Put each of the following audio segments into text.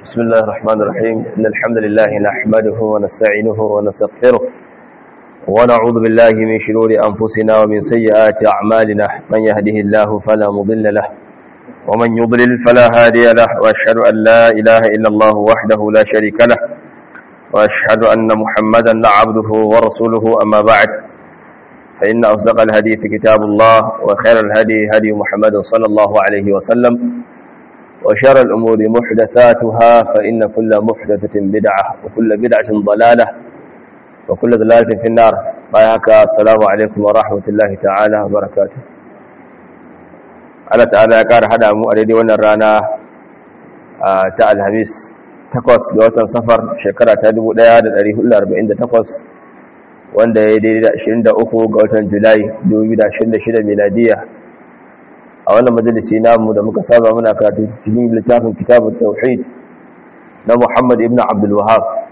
بسم الله الرحمن الرحيم إن الحمد لله نحمده ونستعينه ونستغفره ونعوذ بالله من شرور أنفسنا ومن سيئات أعمالنا من يهده الله فلا مضل له ومن يضلل فلا هادي له وأشهد أن لا إله إلا الله وحده لا شريك له وأشهد أن محمدا عبده ورسوله أما بعد فإن أصدق الحديث كتاب الله وخير الهدي هدي محمد صلى الله عليه وسلم وشر الأمور محدثاتها فإن كل محدثة بدعة وكل بدعة ضلالة وكل ضلالة في النار بايعك السلام عليكم ورحمة الله تعالى وبركاته Allah ta'ala ya ƙara haɗa mu a daidai wannan rana ta alhamis takwas ga watan safar shekara ta 1448 wanda ya daidai da 23 ga watan julai 2026 miladiya a wannan majalisi namu da muka saba muna karatu cikin littafin kitabun tauhid na Muhammad ibn Abdul Wahhab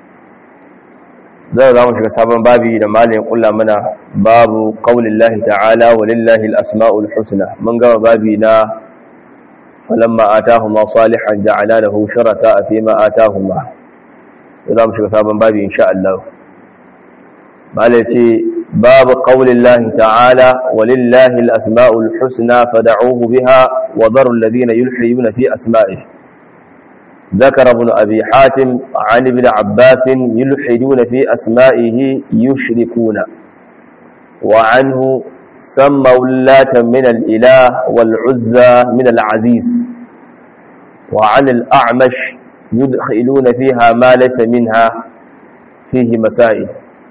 zai zamu shiga sabon babi da malamin kulla mana babu qaulillahi ta'ala walillahi al-asma'ul husna mun gama babi na falamma atahuma salihan ja'ala lahu shuraka fi ma atahuma zamu shiga sabon babi insha Allah malai ce باب قول الله تعالى ولله الأسماء الحسنى فدعوه بها وذروا الذين يلحيون في أسمائه ذكر ابن أبي حاتم عن ابن عباس يلحدون في أسمائه يشركون وعنه سموا اللات من الإله والعزى من العزيز وعن الأعمش يدخلون فيها ما ليس منها فيه مسائل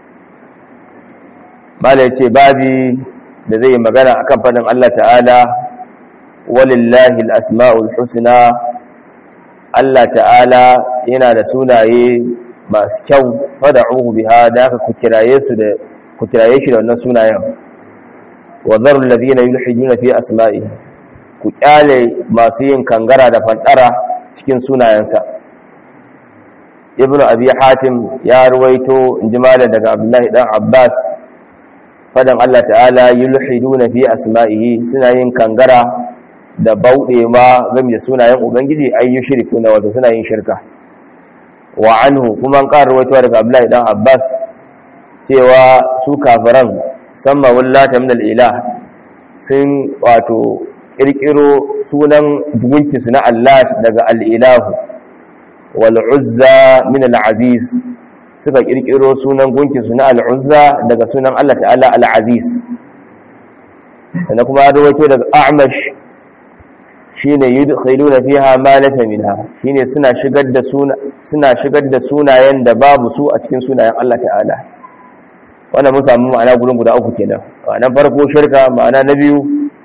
mala ya ce babi da zai magana a kan faɗin Allah ta'ala walillahi al'asma'ul husna Allah ta'ala yana da sunaye masu kyau fada uhu biha da aka kukiraye shi da wannan sunayen wa zarun lazina yulhijuna fi asma'i ku kyale masu yin kangara da fantara cikin sunayensa ibnu abi hatim ya ruwaito in ji daga abdullahi dan abbas fadan Allah ta'ala yulhiduna fi asma'ihi suna yin kangara da bauɗe ma game da sunayen ubangiji ay yushrikuna wato suna yin shirka wa anhu kuma an ƙara rawaito daga Abdullahi dan Abbas cewa su kafiran samma wallata min al-ilah sun wato kirkiro sunan gunki su na Allah daga al-ilahu wal uzza min al-aziz suka kirkiro sunan gunkinsu na al'uzza daga sunan Allah ta'ala al'aziz sannan kuma rawaito daga a'mash shi ne yi khailu na fiha ma lasa minha shi ne suna shigar da sunayen da babu su a cikin sunayen Allah ta'ala wannan mun samu ma'ana gudun guda uku kenan ma'anan farko shirka ma'ana na biyu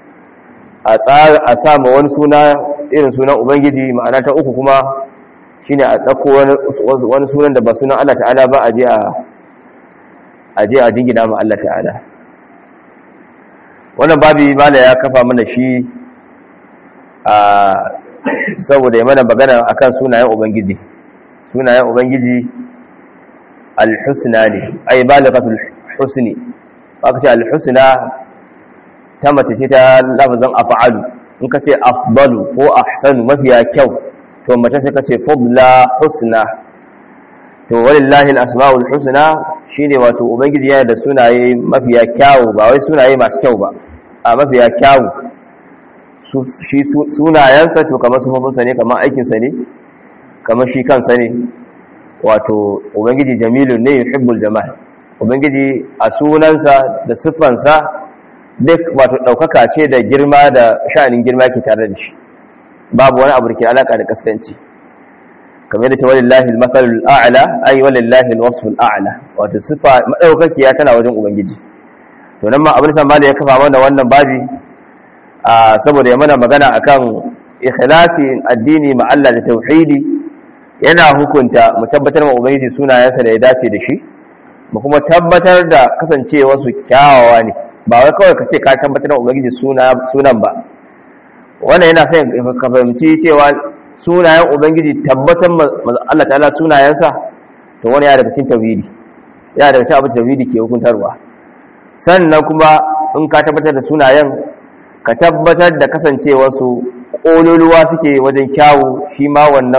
a sama wani suna irin sunan ubangiji ma'ana ta uku kuma shine a ɗauko wani sunan da ba sunan Allah ta'ala ba a je a jingina ma Allah ta'ala wannan babi mala ya kafa mana shi a saboda ya mana magana akan sunayen ubangiji sunayen ubangiji al-husna ne ay balaghatul husni aka ce al-husna ta mace ce ta lafazin af'alu in ka ce afdalu ko ahsanu mafiya kyau to mace sai kace fadla husna to walillahi al-asmaul husna shine wato ubangiji yana da sunaye mafiya kyawu ba wai sunaye masu kyau ba a mafiya kyawu shi sunayensa to kamar sufofinsa ne kamar aikinsa ne kamar shi kansa ne wato ubangiji jamilun ne yuhibbul jamal ubangiji a sunansa da siffansa duk wato ɗaukaka ce da girma da sha'anin girma ke tare da shi babu wani abu da ke alaka da kaskanci kamar yadda ce walillahi al-mathalul a'la ay walillahi al-wasful a'la wato sifa madaukakiya tana wajen ubangiji to nan ma abin da ya kafa mana wannan babi a saboda ya mana magana akan ikhlasi addini ma Allah da tauhidi yana hukunta mu tabbatar ma ubangiji sunayensa da ya dace da shi mu kuma tabbatar da kasancewa su kyawawa ne ba wai kawai ka ce ka tabbatar da ubangiji sunan ba wannan yana sai ka fahimci cewa sunayen ubangiji tabbatar Allah ta'ala sunayensa to wani ya daga cikin tauhidi ya daga cikin abin tauhidi ke hukuntarwa sannan kuma in ka tabbatar da sunayen ka tabbatar da kasancewarsu ƙololuwa suke wajen kyawu shi ma wannan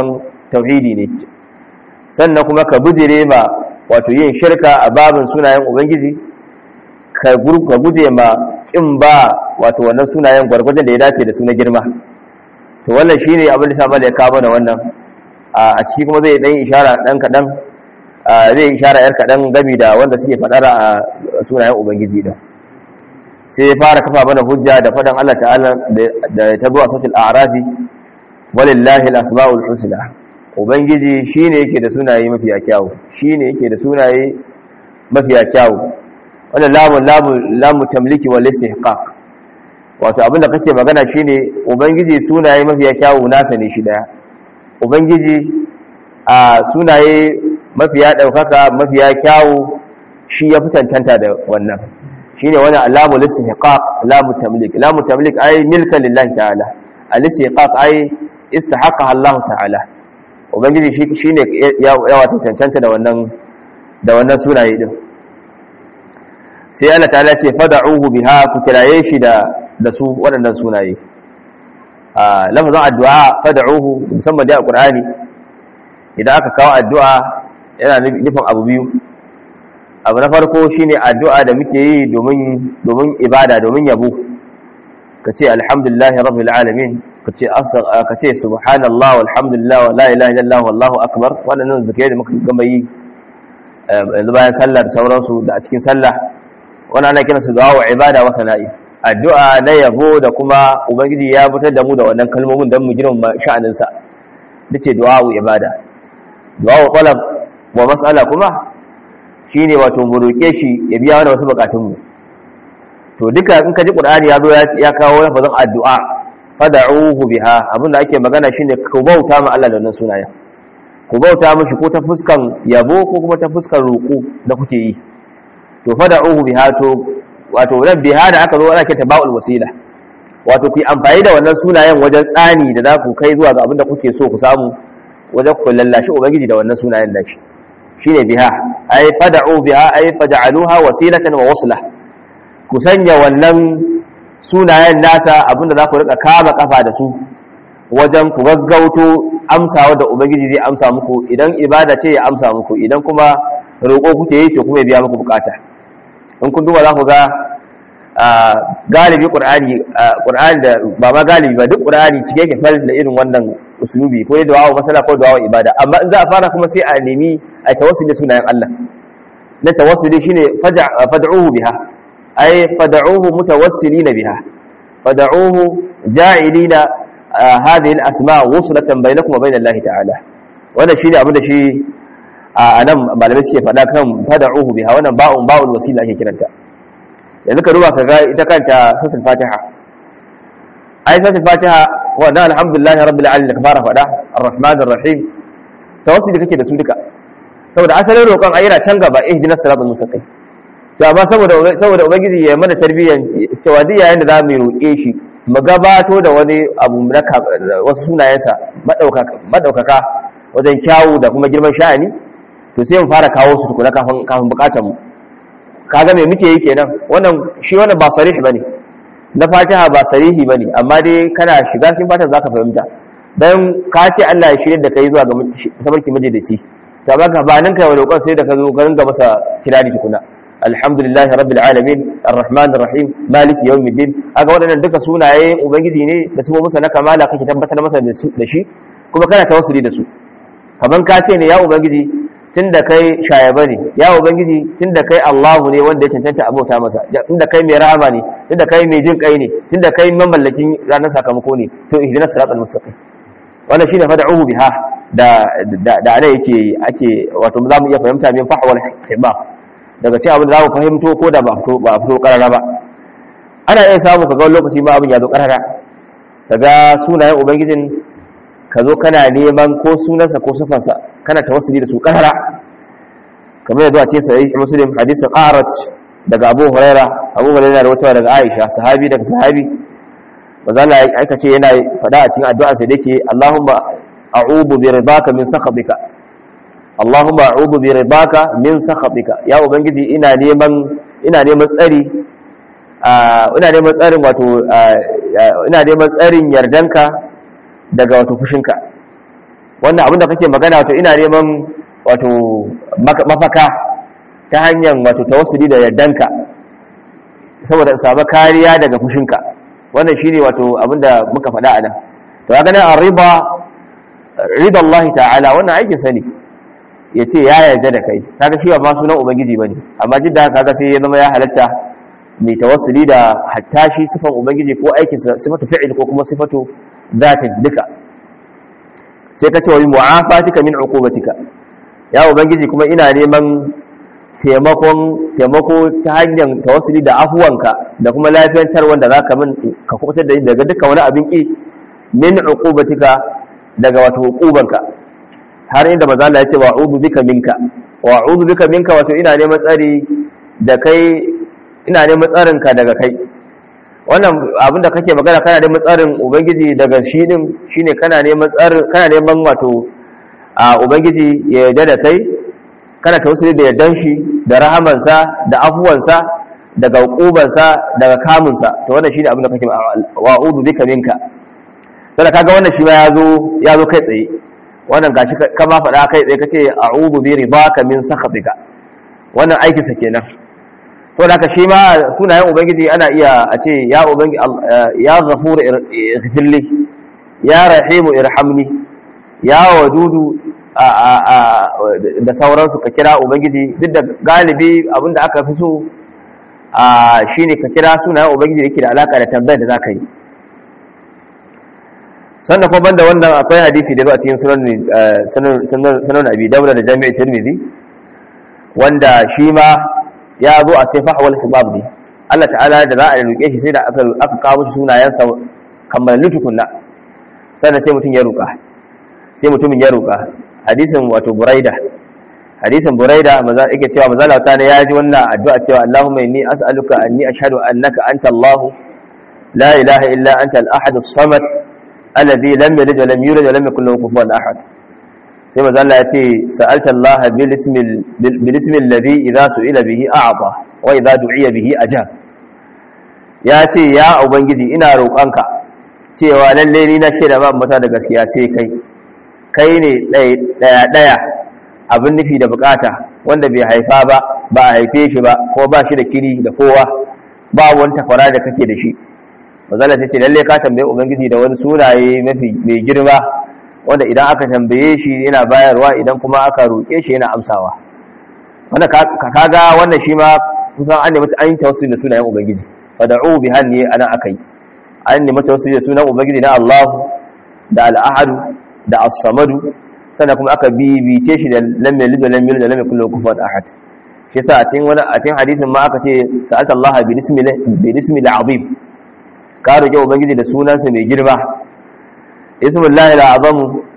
tauhidi ne sannan kuma ka bujire ma wato yin shirka a babin sunayen ubangiji ka guje ma kin ba wato wannan sunayen gwargwajon da ya dace da suna girma to wannan shine abin da sabon ya kawo da wannan a ciki kuma zai dan ishara dan kadan zai ishara yar kadan gami da wanda suke fadar a sunayen ubangiji din sai ya fara kafa mana hujja da fadan Allah ta'ala da ta zuwa sautul a'rafi walillahi al-asma'ul husna ubangiji shine yake da sunaye mafiya kyawu shine yake da sunaye mafiya kyawu wannan lamu lamu lamu tamliki wal istihqaq wato abinda kake magana shine ubangiji sunaye mafiya kyawu nasa ne shi daya ubangiji a sunaye mafiya daukaka mafiya kyawu shi ya fitantanta da wannan shine wannan alamu istihqaq lamu tamlik lamu tamlik ay milkan lillahi ta'ala al istihqaq ay istahaqqa Allah ta'ala ubangiji shi shine ya wato cancanta da wannan da wannan sunaye din sai Allah ta'ala ce fad'uhu biha ku kiraye shi da da su waɗannan sunaye a lafazin addu'a fad'uhu musamman da alqur'ani idan aka kawo addu'a yana nufin abu biyu abu na farko shine addu'a da muke yi domin domin ibada domin yabo kace alhamdulillahi rabbil alamin kace kace subhanallah walhamdulillah wa la ilaha illallah wallahu akbar wannan zikirai da muka gama yi yanzu bayan sallar sauransu da a cikin sallah wani ana kira su du'a ibada wa sana'i addu'a na yabo da kuma ubangiji ya fitar da mu da wannan kalmomin don mu girma sha'anin sa dace du'a ibada du'a talab wa mas'ala kuma shine wato mu roke shi ya biya mana wasu bukatun mu to duka in ka ji qur'ani ya zo ya kawo lafazin addu'a fad'uhu biha abinda ake magana shine ku bauta ma Allah da wannan sunayen ku bauta mishi ko ta fuskan yabo ko kuma ta fuskan roƙo da kuke yi to fada'uhu biha to wato nan biha da aka zo ana kinta ba'ul wasila wato ku yi amfani da wannan sunayen wajen tsani da za ku kai zuwa ga abin da kuke so ku samu wajen ku lallashi ubangiji da wannan sunayen nashi shine biha ay fada'u biha ay faj'aluha wasilatan wa wasla ku sanya wannan sunayen nasa abinda za ku rika kama kafa da su wajen ku gaggauto amsawa da ubangiji zai amsa muku idan ibada ce ya amsa muku idan kuma roƙo kuke yi to kuma ya biya muku bukata in kun duba za ku ga galibi ƙur'ani ƙur'ani da ba ma galibi ba duk ƙur'ani cike yake fal da irin wannan usulubi ko da wawo masala ko da wawo ibada amma in za a fara kuma sai a nemi a tawassuli sunayen Allah na tawassuli shine fad'uhu biha ay fad'uhu mutawassilina biha fad'uhu ja'ilina hadhihi al-asma' wuslatan bainakum wa bain Allah ta'ala wannan shine abin da shi a nan malamai suke faɗa kan fada'uhu biha wannan ba'un ba'ul wasila ake kiranta yanzu ka duba ka ga ita kanta suratul fatiha ai suratul fatiha wannan alhamdulillah rabbil alamin da ka fara faɗa arrahmanir rahim tawassuli kake da su duka saboda asalin roƙon ayyana can gaba ihdinas siratal mustaqim to amma saboda saboda ubangiji ya mana tarbiyyan cewa duk yayin da za mu roƙe shi mu gabato da wani abu na wasu sunayensa madaukaka wajen kyawu da kuma girman sha'ani to sai mu fara kawo su tukuna kafin kafin bukatar mu kaga me muke yi kenan wannan shi wannan ba sarih bane na fatiha ba sarihi bane amma dai kana shiga cikin fatiha zaka fahimta dan ka ce Allah ya shirye da kai zuwa ga tabarki majalici to amma gabanin kai roƙon sai da ka zo garin ga masa kirari tukuna alhamdulillahi rabbil alamin arrahmanir rahim maliki yawmiddin aga waɗannan duka sunaye ubangiji ne da su musa na kamala kake tabbatar masa da shi kuma kana tawassuli da su kaman ka ce ne ya ubangiji tunda kai shayaba ne ya ubangiji tunda kai Allahu ne wanda ya cancanta abota masa tunda kai mai rahama ne tunda kai mai jin kai ne tunda kai mamallakin ranar sakamako ne to ihdinas siratal mustaqim wannan shine fad'uhu biha da da da ana yake ake wato za mu iya fahimta min fahwal hibab daga cikin abin da za mu fahimto ko da ba fito ba fito karara ba ana iya samu kaga wani lokaci ba abin ya zo karara kaga sunayen ubangijin ka zo kana neman ko sunansa ko sufansa kana tawassuli da su karara kamar yadda ce sai muslim hadisin arat daga abu huraira abu huraira da wata daga aisha sahabi daga sahabi maza Allah aka ce yana fada a cikin addu'a sai dake Allahumma a'udhu bi ridaka min sakhatika Allahumma a'udhu bi ridaka min sakhatika ya ubangiji ina neman ina neman tsari ina neman tsarin wato ina neman tsarin yardanka daga wato fushinka wannan abinda kake magana wato ina neman wato mafaka ta hanyar wato tawassuli da yardanka saboda in samu kariya daga fushinka wannan shine wato abinda muka faɗa a nan to ga nan riba rida Allah ta'ala wannan aikin sa ne yace ya yarda da kai kaga shi ba sunan ubangiji bane amma jidda kaga sai ya zama ya halatta mai tawassuli da hatta shi sifan ubangiji ko aikin sa sifatu fi'il ko kuma sifatu dhatin duka sai ka ce wa mu'afatika min uqubatika ya ubangiji kuma ina neman taimakon taimako ta hanyar tawassuli da afuwanka da kuma lafiyantar wanda za ka min ka kubutar da daga dukkan wani abin ki min uqubatika daga wato uqubanka har inda maza Allah ya ce wa'udhu bika minka wa'udhu bika minka wato ina neman tsari da kai ina neman tsarin ka daga kai wannan abinda kake magana kana neman tsarin ubangiji daga shi din shine kana neman tsarin kana neman wato a ubangiji ya yarda da kai kana tausiri da yardan shi da rahamansa da afuwansa daga hukubansa daga kamunsa to wannan shine abin da kake wa'udu bika minka sai kaga wannan shi ma yazo yazo kai tsaye wannan gashi kama faɗa kai tsaye kace a'udhu bi ridaka min sakhatika wannan aikin sa kenan saboda haka shi ma sunayen ubangiji ana iya a ce ya ubangi ya ghafur ighfirli ya rahimu irhamni ya wadudu da sauransu ka kira ubangiji duk da galibi abinda aka fi so shine ka kira sunayen ubangiji da yake da alaka da tambayar da za ka yi sannan kuma banda wannan akwai hadisi da zuwa cikin sunan abi daula da jami'ar tirmidhi wanda shi ma ya zo a sai fahwal hibab ne Allah ta'ala da za a roƙe shi sai da aka kawo shi sunayensa kammalu tukunna sannan sai mutum ya roƙa sai mutumin ya roƙa hadisin wato buraida hadisin buraida maza yake cewa maza Allah ta ya ji wannan addu'a cewa Allahumma inni as'aluka anni ashhadu annaka anta Allah la ilaha illa anta al-ahad as-samad alladhi lam yalid wa lam yulad wa lam yakul lahu kufuwan ahad sai maza Allah ya ce sa'alta Allah bil ismi bil ismi alladhi idha su'ila bihi a'ta wa idha du'iya bihi ajab ya ce ya ubangiji ina roƙonka cewa lalle ni na shaida ba mata da gaskiya sai kai kai ne ɗaya-ɗaya abin nufi da bukata wanda bai haifa ba ba a haife shi ba ko ba shi da kiri da kowa ba wani takwara da kake da shi mazala ta ce lalle ka tambaye ubangiji da wani sunaye mafi mai girma wanda idan aka tambaye shi yana bayarwa idan kuma aka roƙe shi yana amsawa wanda ka kaga wannan shi ma kusan an nemi an yi tawassuli da sunayen ubangiji fada'u bi hanni ana akai an nemi tawassuli da sunan ubangiji na Allah da al-ahad da as-samadu sannan kuma aka bibice shi da lam yalid wa lam yulad wa lam yakul lahu kufuwan ahad shi yasa a cikin wani a cikin hadisin ma aka ce sa'ata Allah bi ismi bi ismi al-azim ka roƙi ubangiji da sunansa mai girma ismullahi al-azam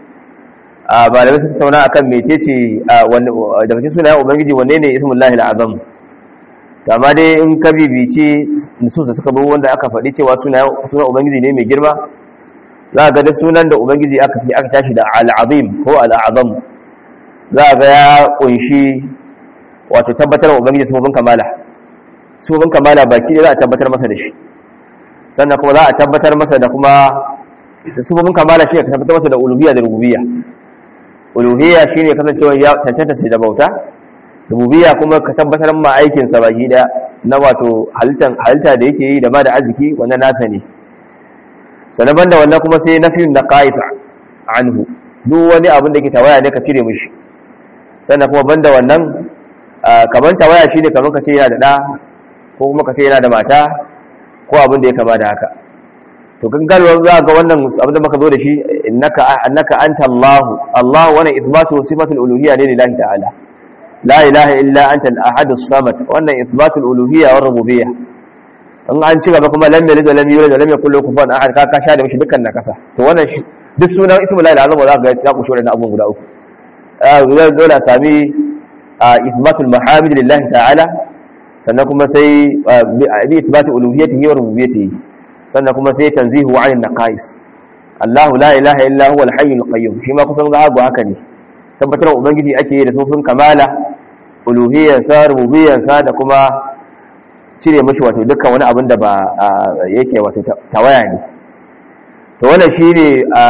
a malamai sun tattauna akan mecece daga cikin sunayen ubangiji wanne ne ismullahi al-azam amma dai in ka bibice nusus da suka bi wanda aka faɗi cewa sunan ubangiji ne mai girma za ga da sunan da ubangiji aka fi aka tashi da al'azim ko al'azam za ga ya kunshi wato tabbatar wa ubangiji sufofin kamala sufofin kamala baki da za a tabbatar masa da shi sannan kuma za a tabbatar masa da kuma sufofin kamala shi ne ka tabbatar masa da uluhiyya da rububiyya uluhiyya shine kasancewa ya cancanta sai da bauta rububiyya kuma ka tabbatar ma aikin sa baki daya na wato halitta da yake yi da ba da arziki wannan nasa ne sannan banda wannan kuma sai nafiyun na qa'isa anhu duk wani abin da ke tawaya ne ka cire mishi sannan kuma banda wannan kaman tawaya shine kaman ka ce yana da da ko kuma ka ce yana da mata ko abin da ya kama da haka to gangalwa za ga wannan abin da muka zo da shi innaka annaka anta Allah Allah wannan ithbatu sifatul uluhiyya ne lillahi ta'ala la ilaha illa anta al-ahad as-samad wannan ithbatul uluhiyya wa rububiyyah in an ci gaba kuma lam yalid wa lam yulad wa lam yakul lahu kufuwan ahad ka ka sha da mishi dukkan nakasa to wannan duk sunan ismu la ilaha illallah za ka ga ya kushe wannan abun guda uku a dole sami ithbatul mahamid lillahi ta'ala sannan kuma sai bi ithbatu uluhiyyatihi wa rububiyyatihi sannan kuma sai tanzihu 'anil naqais Allah la ilaha illa huwa al-hayyul qayyum shi ma kusan ga haka ne tabbatar ubangiji ake yi da sufin kamala uluhiyyarsa rububiyyarsa da kuma cire mashi wato dukkan wani abin da ba yake wato tawaya ne to wannan shi ne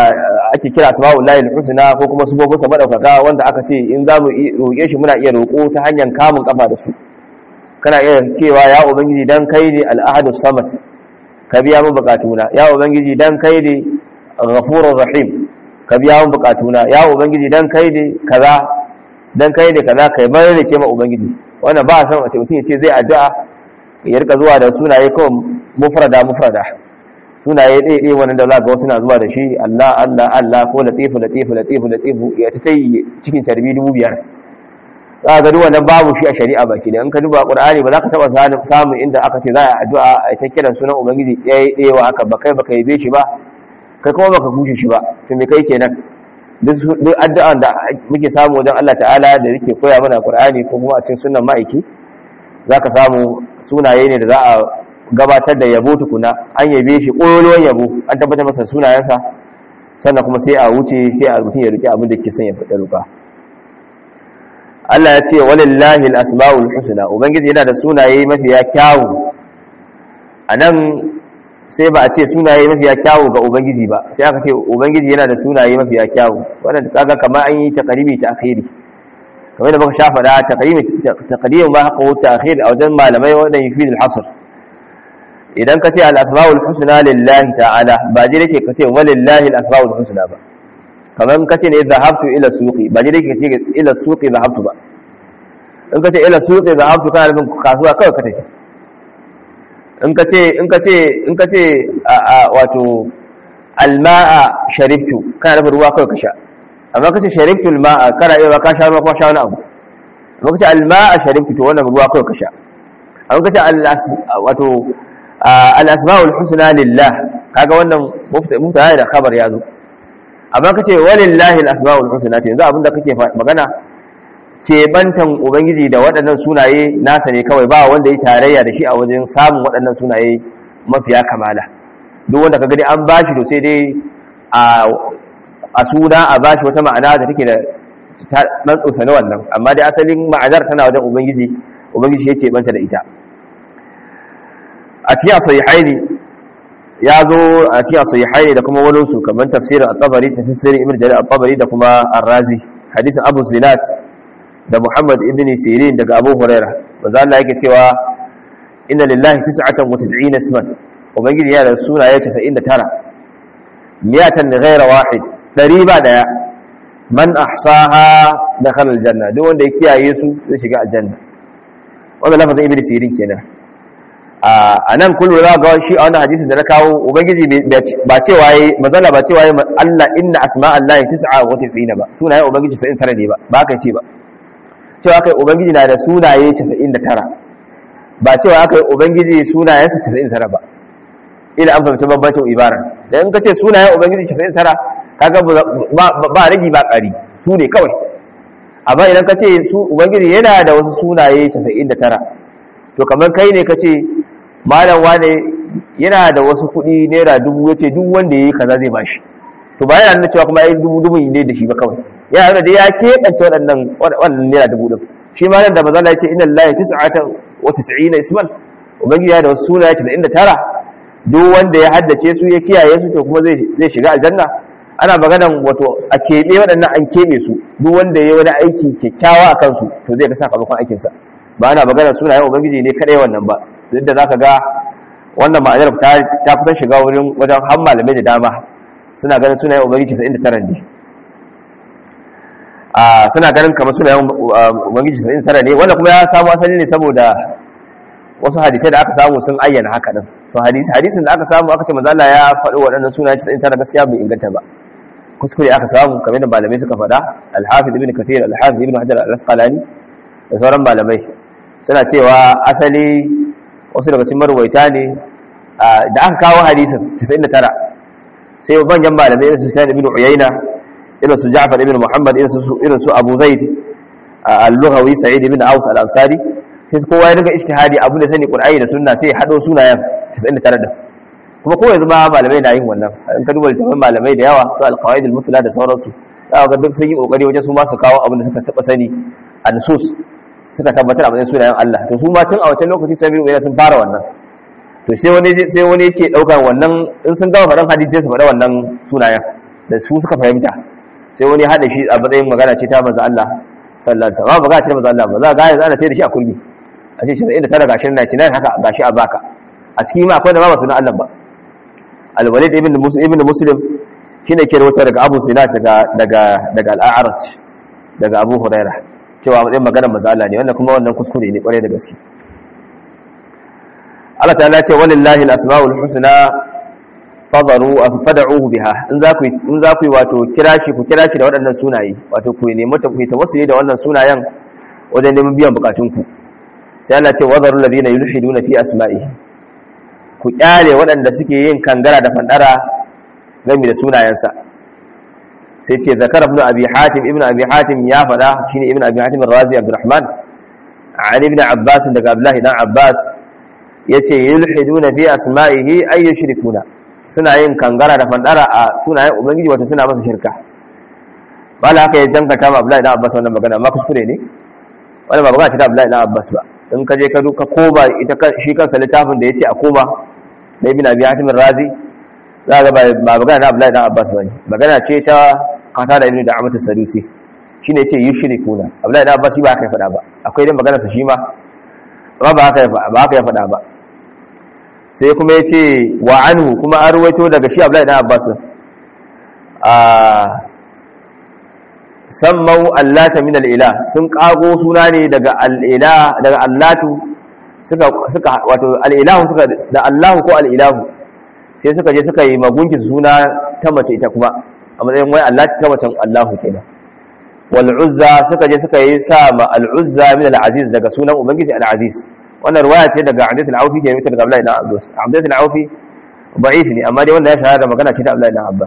ake kira asma'ullahi al-husna ko kuma sifofin sa madaukaka wanda aka ce in za mu roƙe shi muna iya roƙo ta hanyar kamun kafa da su kana iya cewa ya ubangiji dan kai ne al-ahadu samad ka biya min bukatuna ya ubangiji dan kai ne ghafurur rahim ka biya min bukatuna ya ubangiji dan kai ne kaza dan kai ne kaza kai mai da ce ma ubangiji wannan ba san a ce mutum ya ce zai addu'a ya rika zuwa da sunaye kawai mufrada mufrada sunaye ɗaya ɗaya wannan da za ga wasu na zuwa da shi Allah Allah Allah ko latifu latifu latifu latifu ya ta yi cikin tarbi dubu biyar za ga wannan babu shi a shari'a baki da in ka duba qur'ani ba za ka taba samun inda aka ce za a addu'a a ta kiran sunan ubangiji ɗaya ɗaya wa haka ba kai baka yabe shi ba kai kuma baka kushe shi ba to me kai kenan duk addu'an da muke samu wajen Allah ta'ala da yake koya mana qur'ani ko kuma a cikin sunnan ma'aiki zaka samu sunaye ne da za a gabatar da yabo tukuna an yabe shi ƙololuwan yabo an tabbatar masa sunayensa sannan kuma sai a wuce sai a mutum ya rike abin da ke son ya fada ruka Allah ya ce walillahi al-asma'ul husna ubangiji yana da sunaye mafiya kyawu anan sai ba a ce sunaye mafiya kyawu ga ubangiji ba sai aka ce ubangiji yana da sunaye mafiya kyawu wannan kaga kamar an yi taqribi ta akhiri kamar da muka shafa da taqrimi taqdim ba haka ta akhir a wajen malamai wannan yufi al-hasr idan ka ce al-asma'ul husna lillahi ta'ala ba je yake ka ce walillahi al-asma'ul husna ba kamar ka ce ne zahabtu ila suqi ba je yake ka ce ila suqi zahabtu ba in ka ce ila suqi zahabtu kana nufin kasuwa kawai ka tafi in ka ce in ka ce in ka ce wato alma'a shariftu kana nufin ruwa kawai ka sha amma ka ce shariftu alma'a kana iya ka sha ruwa ko sha wani abu amma ka ce alma'a shariftu to wannan ruwa kawai ka sha amma ka ce wato al-asma'ul husna lillah kaga wannan mubtada da khabar ya zo amma ka ce walillahi al-asma'ul husna to yanzu abinda kake magana ce bantan ubangiji da waɗannan sunaye nasa ne kawai ba wanda ya tarayya da shi a wajen samun waɗannan sunaye mafiya kamala duk wanda ka gani an bashi to sai dai a suna a bashi wata ma'ana da take da ɗan tsosa na wannan amma dai asalin ma'anar tana wajen ubangiji ubangiji ya ce banta da ita a cikin sahihaini ya zo a cikin sahihaini da kuma wani su kamar tafsirin at-tabari tafsirin ibn jarir at-tabari da kuma ar-razi hadisin abu zinat da Muhammad ibn Sirin daga Abu Huraira manzo Allah yake cewa inna lillahi 99 isman ubangiji yana da sunaye 99 miyatan ghayra wahid dari ba daya man ahsaha dakhala aljanna duk wanda ya kiyaye su zai shiga aljanna wannan lafazin ibn Sirin kenan a nan kullu za ga shi a wannan hadisin da na kawo ubangiji ba cewa yayi mazalla ba cewa yayi Allah inna asma'allahi 99 ba sunayen ubangiji 99 ne ba ba ka ce ba cewa kai ubangiji na da sunaye 99 ba cewa aka yi ubangiji sunayensa 99 ba ila an fahimci bambancin ibara da in ka ce sunayen ubangiji 99 kaga ba rigi ba ƙari su ne kawai amma idan ka ce su ubangiji yana da wasu sunaye 99 to kamar kai ne ka ce malam wane yana da wasu kuɗi naira dubu ya ce duk wanda ya yi kaza zai bashi to ba yana nuna cewa kuma ya yi dubu dubu ne da shi ba kawai ya nuna da ya keɓance waɗannan waɗannan naira dubu ɗin shi ma nan da mazala ya ce inna lillahi tis'atan wa tis'ina isman ubangiji ya da wasu sunaye 99 duk wanda ya haddace su ya kiyaye su to kuma zai zai shiga aljanna ana maganan wato a keɓe waɗannan an keɓe su duk wanda ya yi wani aiki kyakkyawa a kansu to zai ga sakamakon aikinsa ba ana maganar sunayen ubangiji ne kadai wannan ba duk da zaka ga wannan ma'anar ta kusan shiga wurin wajen har malamai da dama suna ganin sunayen ubangiji 99 ne suna ganin kamar sunayen ubangiji 99 ne wanda kuma ya samu asali ne saboda wasu hadisai da aka samu sun ayyana haka din to hadisi hadisin da aka samu aka ce manzo Allah ya faɗi waɗannan sunayen 99 gaskiya bai inganta ba kuskure aka samu kamar da malamai suka faɗa al-hafiz ibn kathir al-hafiz ibn hajar al-asqalani da sauran malamai suna cewa asali wasu daga cikin marwaita ne da aka kawo hadisin 99 sai manyan malamai irin su Sufyan ibn Uyayna irin su Ja'far ibn Muhammad irin su irin su Abu Zaid al-Lughawi Sa'id ibn Aus al-Ansari sai kowa ya daga ijtihadi abu da sani Qur'ani da Sunna sai ya hado sunayen 99 da kuma ko yanzu ma malamai na yin wannan in ka duba littafin malamai da yawa su al-qawaid al-musla da sauransu za ga duk sun yi kokari wajen su ma su kawo abin da suka taba sani an-nusus suka tabbatar a matsayin sunayen Allah to su ma tun a wancan lokaci sai biyu sun fara wannan to sai wani sai wani yake daukar wannan in sun gama faɗan hadisi sai su faɗa wannan sunayen da su suka fahimta sai wani hada shi a matsayin magana ce ta manzo Allah sallallahu alaihi wasallam ba ga ce manzo Allah ba za ga yanzu ana sai da shi a kurmi a ce shi inda tara gashin 99 haka gashi a baka a cikin ma akwai da ba sunan Allah ba al-walid ibn muslim ibn muslim shine ke rawaito daga Abu Sinat daga daga daga al-A'raj daga Abu Hurairah cewa matsayin maganar manzo Allah ne wannan kuma wannan kuskure ne kwarai da gaske Allah ta'ala ce walillahi al-asmaul husna fadaru fad'uhu biha in za ku in za ku wato kira shi ku kira shi da waɗannan sunaye wato ku nemi ta ku yi tawassuli da wannan sunayen wajen neman biyan bukatun ku sai Allah ce wadaru alladhina yulhiduna fi asma'ihi ku kyale waɗanda suke yin kangara da fandara game da sunayensa sai ce zakara ibn abi hatim ibn abi hatim ya fada shine ibn abi hatim ar-razi abdurrahman ali ibn abbas daga abdullahi dan abbas yace yulhiduna fi asma'ihi ay yushrikuna suna yin kangara da fandara a sunayen ubangiji wato suna masa shirka bala haka ya dangata ma abdullahi dan abbas wannan magana amma kuskure ne wannan ba magana ce ta abdullahi dan abbas ba in ka je ka duka koba ita shi kansa littafin da yace a koma da ibn abi hatim ar-razi za ga ba magana na abdullahi dan abbas bane magana ce ta kata da ibn da amatu sadusi shine yace yushrikuna abdullahi dan abbas shi ba haka ya faɗa ba akwai dai magana sa shi ma ba ba haka ba haka ya faɗa ba sai kuma yace wa anhu kuma an ruwaito daga shi abdullahi dan abbas a sammau allata min al-ilah sun kago suna ne daga al-ilah daga allatu suka suka wato al-ilahu suka da allahu ko al-ilahu sai suka je suka yi magunkin suna ta mace ita kuma a matsayin wai Allah ta macen Allahu kenan wal uzza suka je suka yi sa ma al uzza min al aziz daga sunan ubangiji al aziz wannan riwaya ce daga Abdul al Awfi ke mutu daga Abdullah ibn Abbas Abdul al Awfi da'if ne amma dai wanda ya shahara da magana ce ta Abdullah ibn Abbas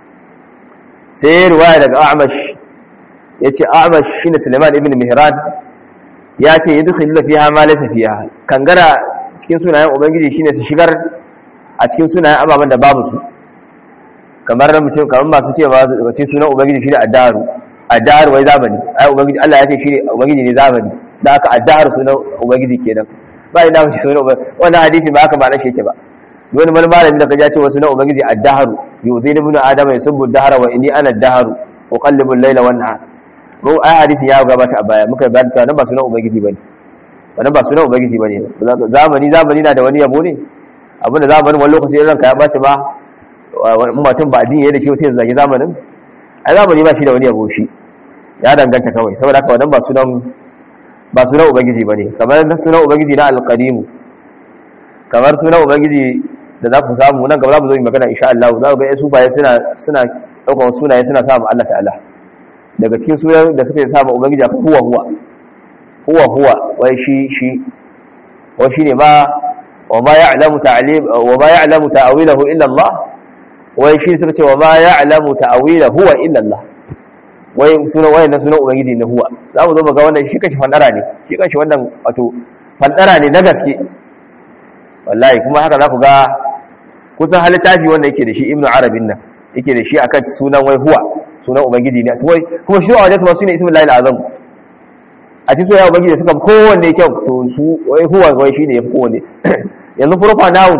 sai riwaya daga A'mash yace A'mash shine Sulaiman ibn Mihran ya ce yadkhulu fiha ma laysa fiha kangara cikin sunayen ubangiji shine su shigar a cikin sunayen ababen da babu su kamar na mutum kamar masu ce ba su cikin sunan ubangiji shi ne addaru addaru wai zamani ai ubangiji Allah ya ce shi ne ubangiji ne zamani da aka addaru sunan ubangiji kenan ba ina mace sunan ubangiji wannan hadisi ba haka ba na sheke ba wani wani malami da kaja ce wa sunan ubangiji addaru yuzini ibn adama yusubbu dahara wa inni ana addaru uqallibu al-layla wan nahar mu ai hadisi ya gabata a baya muka bayar ta nan ba sunan ubangiji bane wannan ba sunan ubangiji bane zamani zamani na da wani yabo ne abinda zamanin wani lokaci ranka ya bace ba mutum ba addini da shi sai zage zamanin ai zamani ba shi da wani yabo shi ya danganta kawai saboda haka wannan ba sunan ba sunan ubangiji bane kamar sunan ubangiji na alqadim kamar sunan ubangiji da za ku samu nan gaba za mu zo mu magana insha Allah za ku ga su baye suna suna daukar sunaye suna sa mu Allah ta'ala daga cikin sunan da suka sa mu ubangiji akwai huwa huwa huwa huwa wai shi shi wa shine ma wa ma ya'lamu ta'lim wa ma ya'lamu ta'wilahu illa Allah wai shi suka ce wa ma ya'lamu ta'wila huwa illa Allah wai sunan wayan nan sunan ubangiji ne huwa za mu zo mu ga wannan shi kashi fandara ne shi kashi wannan wato fandara ne na gaske wallahi kuma haka za ku ga kusan halittafi wanda yake da shi ibnu arabin nan yake da shi akan sunan wai huwa sunan ubangiji ne wai kuma shi a wajen su sune ismul lahi azam a cikin sunan ubangiji suka kowanne kyau to su wai huwa wai shine yafi kowanne yanzu proper noun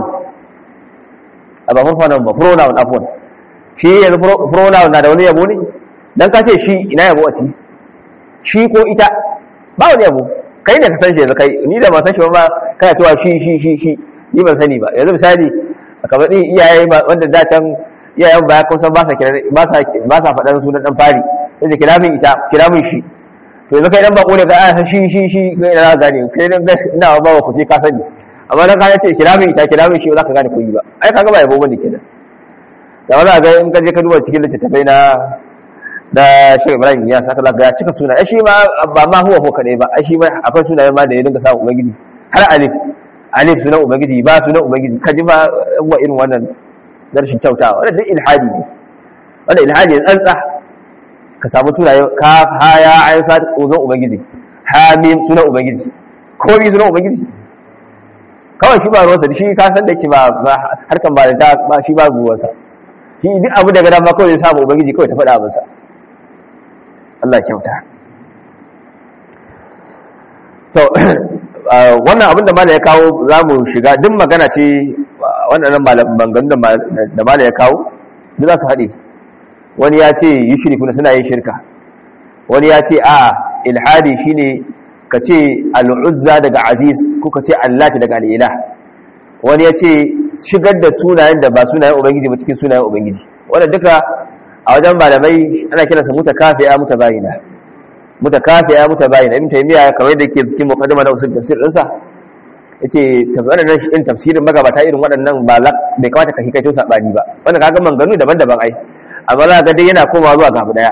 a ba pronoun ba pronoun afwan shi yanzu pronoun na da wani yabo ne dan ka ce shi ina yabo a ci shi ko ita ba wani yabo kai ne ka san shi yanzu kai ni da ba san shi ba kana cewa shi shi shi shi ni ban sani ba yanzu misali kamar din iyaye wanda da can iyayen baya kun san ba sa ba sa ba sa faɗan sunan dan fari sai kira min ita kira min shi to yanzu kai dan bako ne ka san shi shi shi kai ina gane kai dan ina ba ku ce ka sani amma dan ka ce kira min ita kira min shi ba za ka gane koyi ba ai kaga ba yabo bane kenan da wanda ga in ka je ka duba cikin littattafai na da Sheikh Ibrahim ya saka zaka ya cika suna ai shi ma ba ma huwa ko kadai ba ai shi ma akwai sunaye ma da ya dinga samu ubangiji har alif alif sunan ubangiji ba sunan ubangiji kaji ba wa irin wannan darshin kyautawa wannan duk ilhadi ne wannan ilhadi ne tsantsa ka samu sunaye ka ha ya ayin sa sunan ubangiji hamim sunan ubangiji ko bi sunan ubangiji kawai shi ba ruwansa shi ka san da ki ba harkan ba da ba shi ba ruwansa shi duk abu daga dama kawai zai samu ubangiji kawai ta faɗa masa Allah kyauta to wannan abin da mala ya kawo za mu shiga duk magana ce waɗannan maganganun da mala ya kawo duk za su haɗe wani ya ce yushrikuna suna yin shirka wani ya ce a ilhadi shine ka ce al'uzza daga aziz ko ka ce allati daga al'ilah wani ya ce shigar da sunayen da ba sunayen ubangiji ba cikin sunayen ubangiji wanda duka a wajen malamai ana kiransa mutakafiya mutabayina mutakafiya mutabayina ibn taymiya kamar da yake cikin muqaddima na usul tafsir dinsa yace tafsirin nan in tafsirin magabata irin waɗannan ba bai kamata ka hikaito sabani ba wanda kaga manganu daban-daban ai amma za ga dai yana komawa zuwa ga abu daya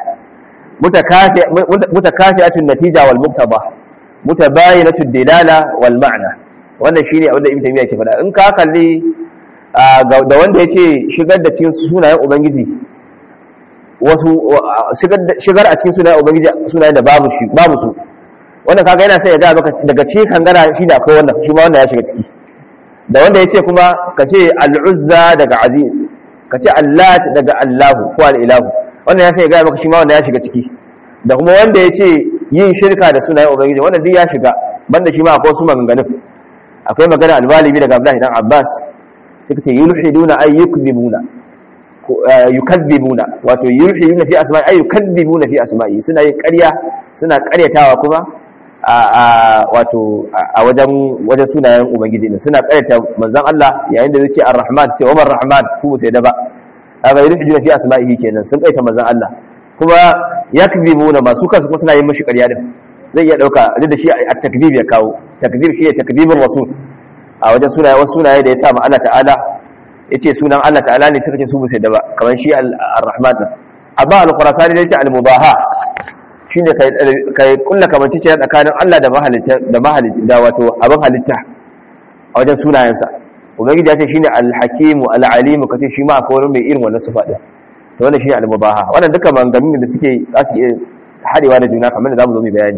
mutakafi'atun natija wal muktaba mutabayinatun dilala wal ma'na wannan shine abin da ibn taymiya ke faɗa in ka kalli da wanda yace shigar da cikin sunayen ubangiji wasu shigar a cikin sunayen ubangiji sunayen da babu shi babu su wannan kaga yana sai ya ga maka daga cikin kangara shi da akwai wannan shi ma wanda ya shiga ciki da wanda yace kuma kace al-uzza daga aziz kace allat daga allahu ko al-ilahu wannan ya sai ya ga maka shi ma wanda ya shiga ciki da kuma wanda yace yin shirka da sunayen ubangiji wannan duk ya shiga banda shi ma akwai wasu maganganun akwai magana al-walibi daga Abdullahi dan Abbas suka ce yulhiduna ay yukdhibuna yukadhibuna wato yulhiduna fi asma'i ay yukadhibuna fi asma'i suna yin ƙarya suna ƙaryatawa kuma a wato a wajen wajen sunayen ubangiji ne suna ƙaryata manzon Allah yayin da zai ce ar-rahman ce Umar rahman ku sai da ba kaga yulhiduna fi asma'ihi kenan sun ƙaryata manzon Allah kuma yakdhibuna masu kansu kuma suna yin mishi ƙarya din zai iya dauka duk da shi a takdib ya kawo takdib shi ne takdibin rasul a wajen sunaye wasu sunaye da ya sa ma Allah ta'ala yace sunan Allah ta'ala ne suka ce su musu da ba kamar shi ar-rahman amma al-qurasani yace al-mubaha shine kai kai kullu kamanci ce tsakanin Allah da mahalitta da mahalitta da wato abin halitta a wajen sunayensa ubangiji ya ce shine al-hakim al-alim kace shi ma akwai wani mai irin wannan sifa din to wannan shine al-mubaha wannan duka maganganun da suke za su iya hadewa da juna kamar da zamu zo mu bayani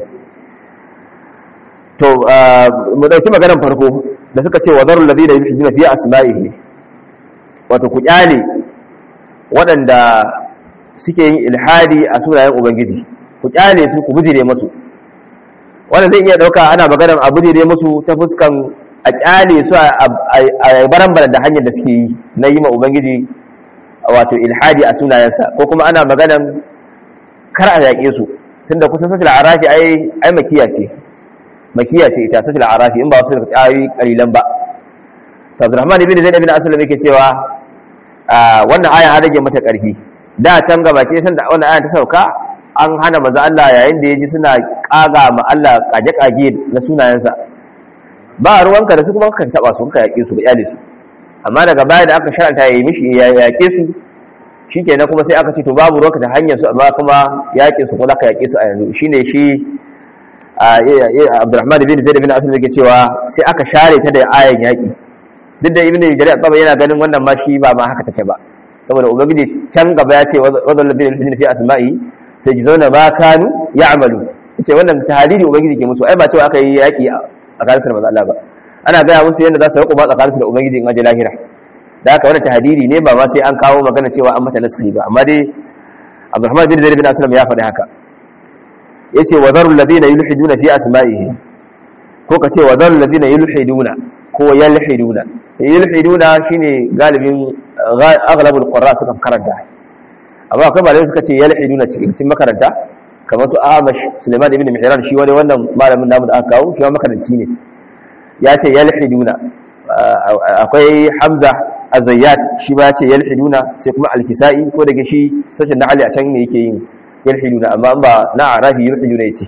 to mu dauki maganar farko da suka ce wadarul ladina yuhiduna fi asma'ihi wato ku kyale waɗanda suke yin ilhadi a sunayen ubangiji ku kyale su ku bujire musu wannan zai iya dauka ana maganar a bujire musu ta fuskan a kyale su a baran da hanyar da suke yi na yi ma ubangiji wato ilhadi a sunayensa ko kuma ana maganar kar a yaƙe su tunda kusan satil arafi ai ai makiya ce makiya ce ita satil arafi in ba wasu da ayoyi kalilan ba to Abdurrahman ibn Zaid ibn Aslam yake cewa wannan aya an rage mata ƙarfi da can gaba ke san da wannan aya ta sauka an hana manzo Allah yayin da yaji suna kaga ma Allah kaje kage na sunayensa ba ruwanka da su kuma kan taba su ka yaƙe su ga iyali su amma daga baya da aka sharanta yayi mishi ya yaƙe su shikenan kuma sai aka ce to babu ruwanka ta hanyar su amma kuma yaƙe su kuma ka yaƙe su a yanzu shine shi Abdurrahman ibn Zaid ibn Aslam yake cewa sai aka share ta da ayan yaƙi duk da ibn Jarir al yana ganin wannan ma shi ba ma haka take ba saboda ubangiji can gaba ya ce wadal ladina fi asma'i sai ji zauna ba kanu ya'malu yace wannan tahdidi ubangiji ke musu ai ba cewa aka yi yaƙi a tsakanin manzo Allah ba ana gaya musu yadda za su riƙo ba tsakaninsu da ubangiji in aje lahira da haka wannan tahdidi ne ba ma sai an kawo magana cewa an mata naskhi ba amma dai Abdurrahman bin Zaid bin Aslam ya faɗi haka yace wa zarul ladina yulhiduna fi asma'ihi ko kace wa zarul ladina yulhiduna ko yalhiduna yulhiduna shine galibin aghlabul qurra suka karanta amma akwai malamai suka ce yalhiduna cikin makaranta kamar su Ahmad Suleiman ibn Mihran shi wani wannan malamin namu da aka kawo shi makaranci ne ya ce yalhiduna akwai Hamza Azayyat shi ba ya ce yalhiduna sai kuma Al-Kisai ko daga shi sashin na Ali a can ne yake yin yalhiduna amma ba na Arabi yalhiduna yace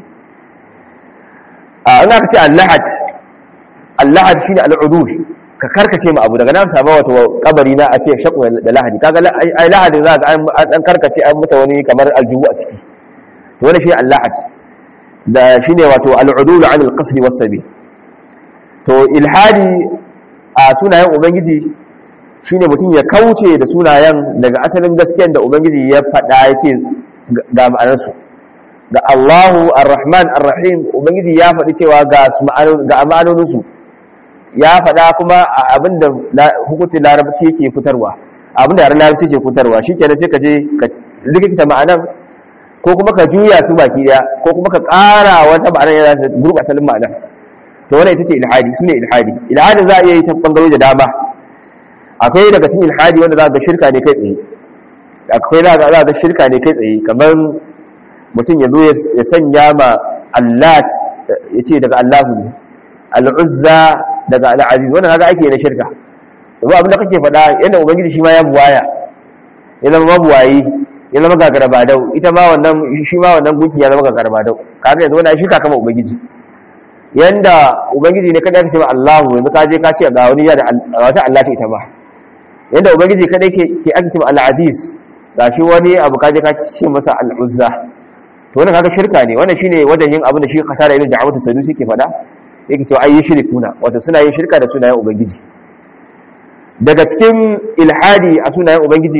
a an aka ce Al-Lahad Al-Lahad shine al-udul ka karkace mu abu daga nan saba wato kabari na a ce shaqu da lahadi kaga ai lahadi za ga an karkace an muta wani kamar aljubu a ciki to wani shi Al-Lahad da shine wato al-udul an al-qasd was-sabil to ilhadi a sunayen ubangiji shine mutum ya kauce da sunayen daga asalin gaskiyar da ubangiji ya faɗa ya ce ga ma'anarsu ga Allahu ar-Rahman ar-Rahim ubangiji ya faɗi cewa ga ma'anoninsu ya faɗa kuma abinda hukuncin larabci yake fitarwa abinda yaren larabci ke fitarwa shi kenan sai ka je ka rikita ma'anar ko kuma ka juya su baki daya ko kuma ka ƙara wata ma'anar yana gurɓa asalin ma'anar to wannan ita ce ilhadi sune ilhadi ilhadin za a iya yi ta bangarori da dama akwai daga cikin ilhadi wanda za ga shirka ne kai tsaye akwai za ga za shirka ne kai tsaye kamar mutum ya zo ya sanya ma Allah ya ce daga Allahu ne al'uzza daga al'aziz wannan haka ake na shirka domin abin da kake faɗa yadda ubangiji shi ma ya buwaya ya zama mabuwayi ya zama gagara ba dau ita ma wannan shi ma wannan gunki ya zama gagara ba dau kaga yanzu wannan shirka kama ubangiji yanda ubangiji ne kada ka ce Allahu yanzu ka je ka ce ga wani ya da wata Allah ta ita ba yanda ubangiji kada ke ke ake ce al-aziz gashi wani abu ka je ka ce masa al-uzza to wannan kaga shirka ne wannan shine wajen yin abin da shi kasara ibn da'awatu sadusi ke faɗa yake cewa ayi shirkuna wato suna yin shirka da sunayen ubangiji daga cikin ilhadi a sunayen ubangiji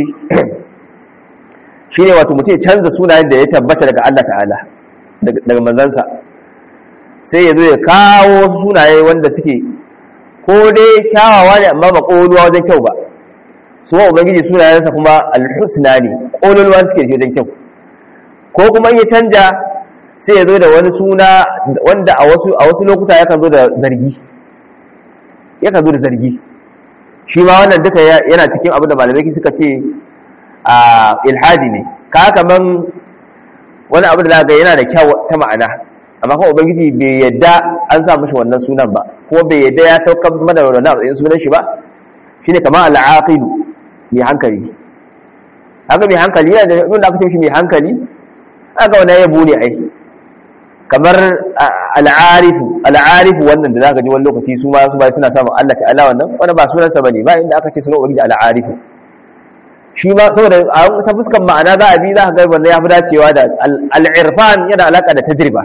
shine wato mutum ya canza sunayen da ya tabbata daga Allah ta'ala daga manzansa sai ya zo ya kawo sunaye wanda suke ko dai kyawawa ne amma ba ƙoluwa wajen kyau ba su wa ubangiji sunayensa kuma alhusna ne ƙololuwa suke shi wajen kyau ko kuma ya canja sai ya zo da wani suna wanda a wasu a wasu lokuta yakan zo da zargi yakan zo da zargi shi ma wannan duka yana cikin abin da malamai suka ce a ilhadi ne ka kaman wani abu da za ga yana da kyau ta ma'ana amma kuma ubangiji bai yadda an sa mashi wannan sunan ba ko bai yadda ya saukar mana da wannan matsayin sunan shi ba shine kamar al'aqilu mai hankali haka mai hankali yana da abin da aka ce shi mai hankali aka wannan yabo ne ai kamar al'arifu al'arifu wannan da zaka ji wani lokaci su ma su ba suna samun Allah ta'ala wannan wani ba sunansa bane ba inda aka ce sunan ubangiji al'arifu shi ma saboda a ta fuskan ma'ana za a bi za ka ga wannan ya fi dacewa da al'irfan yana alaka da tajriba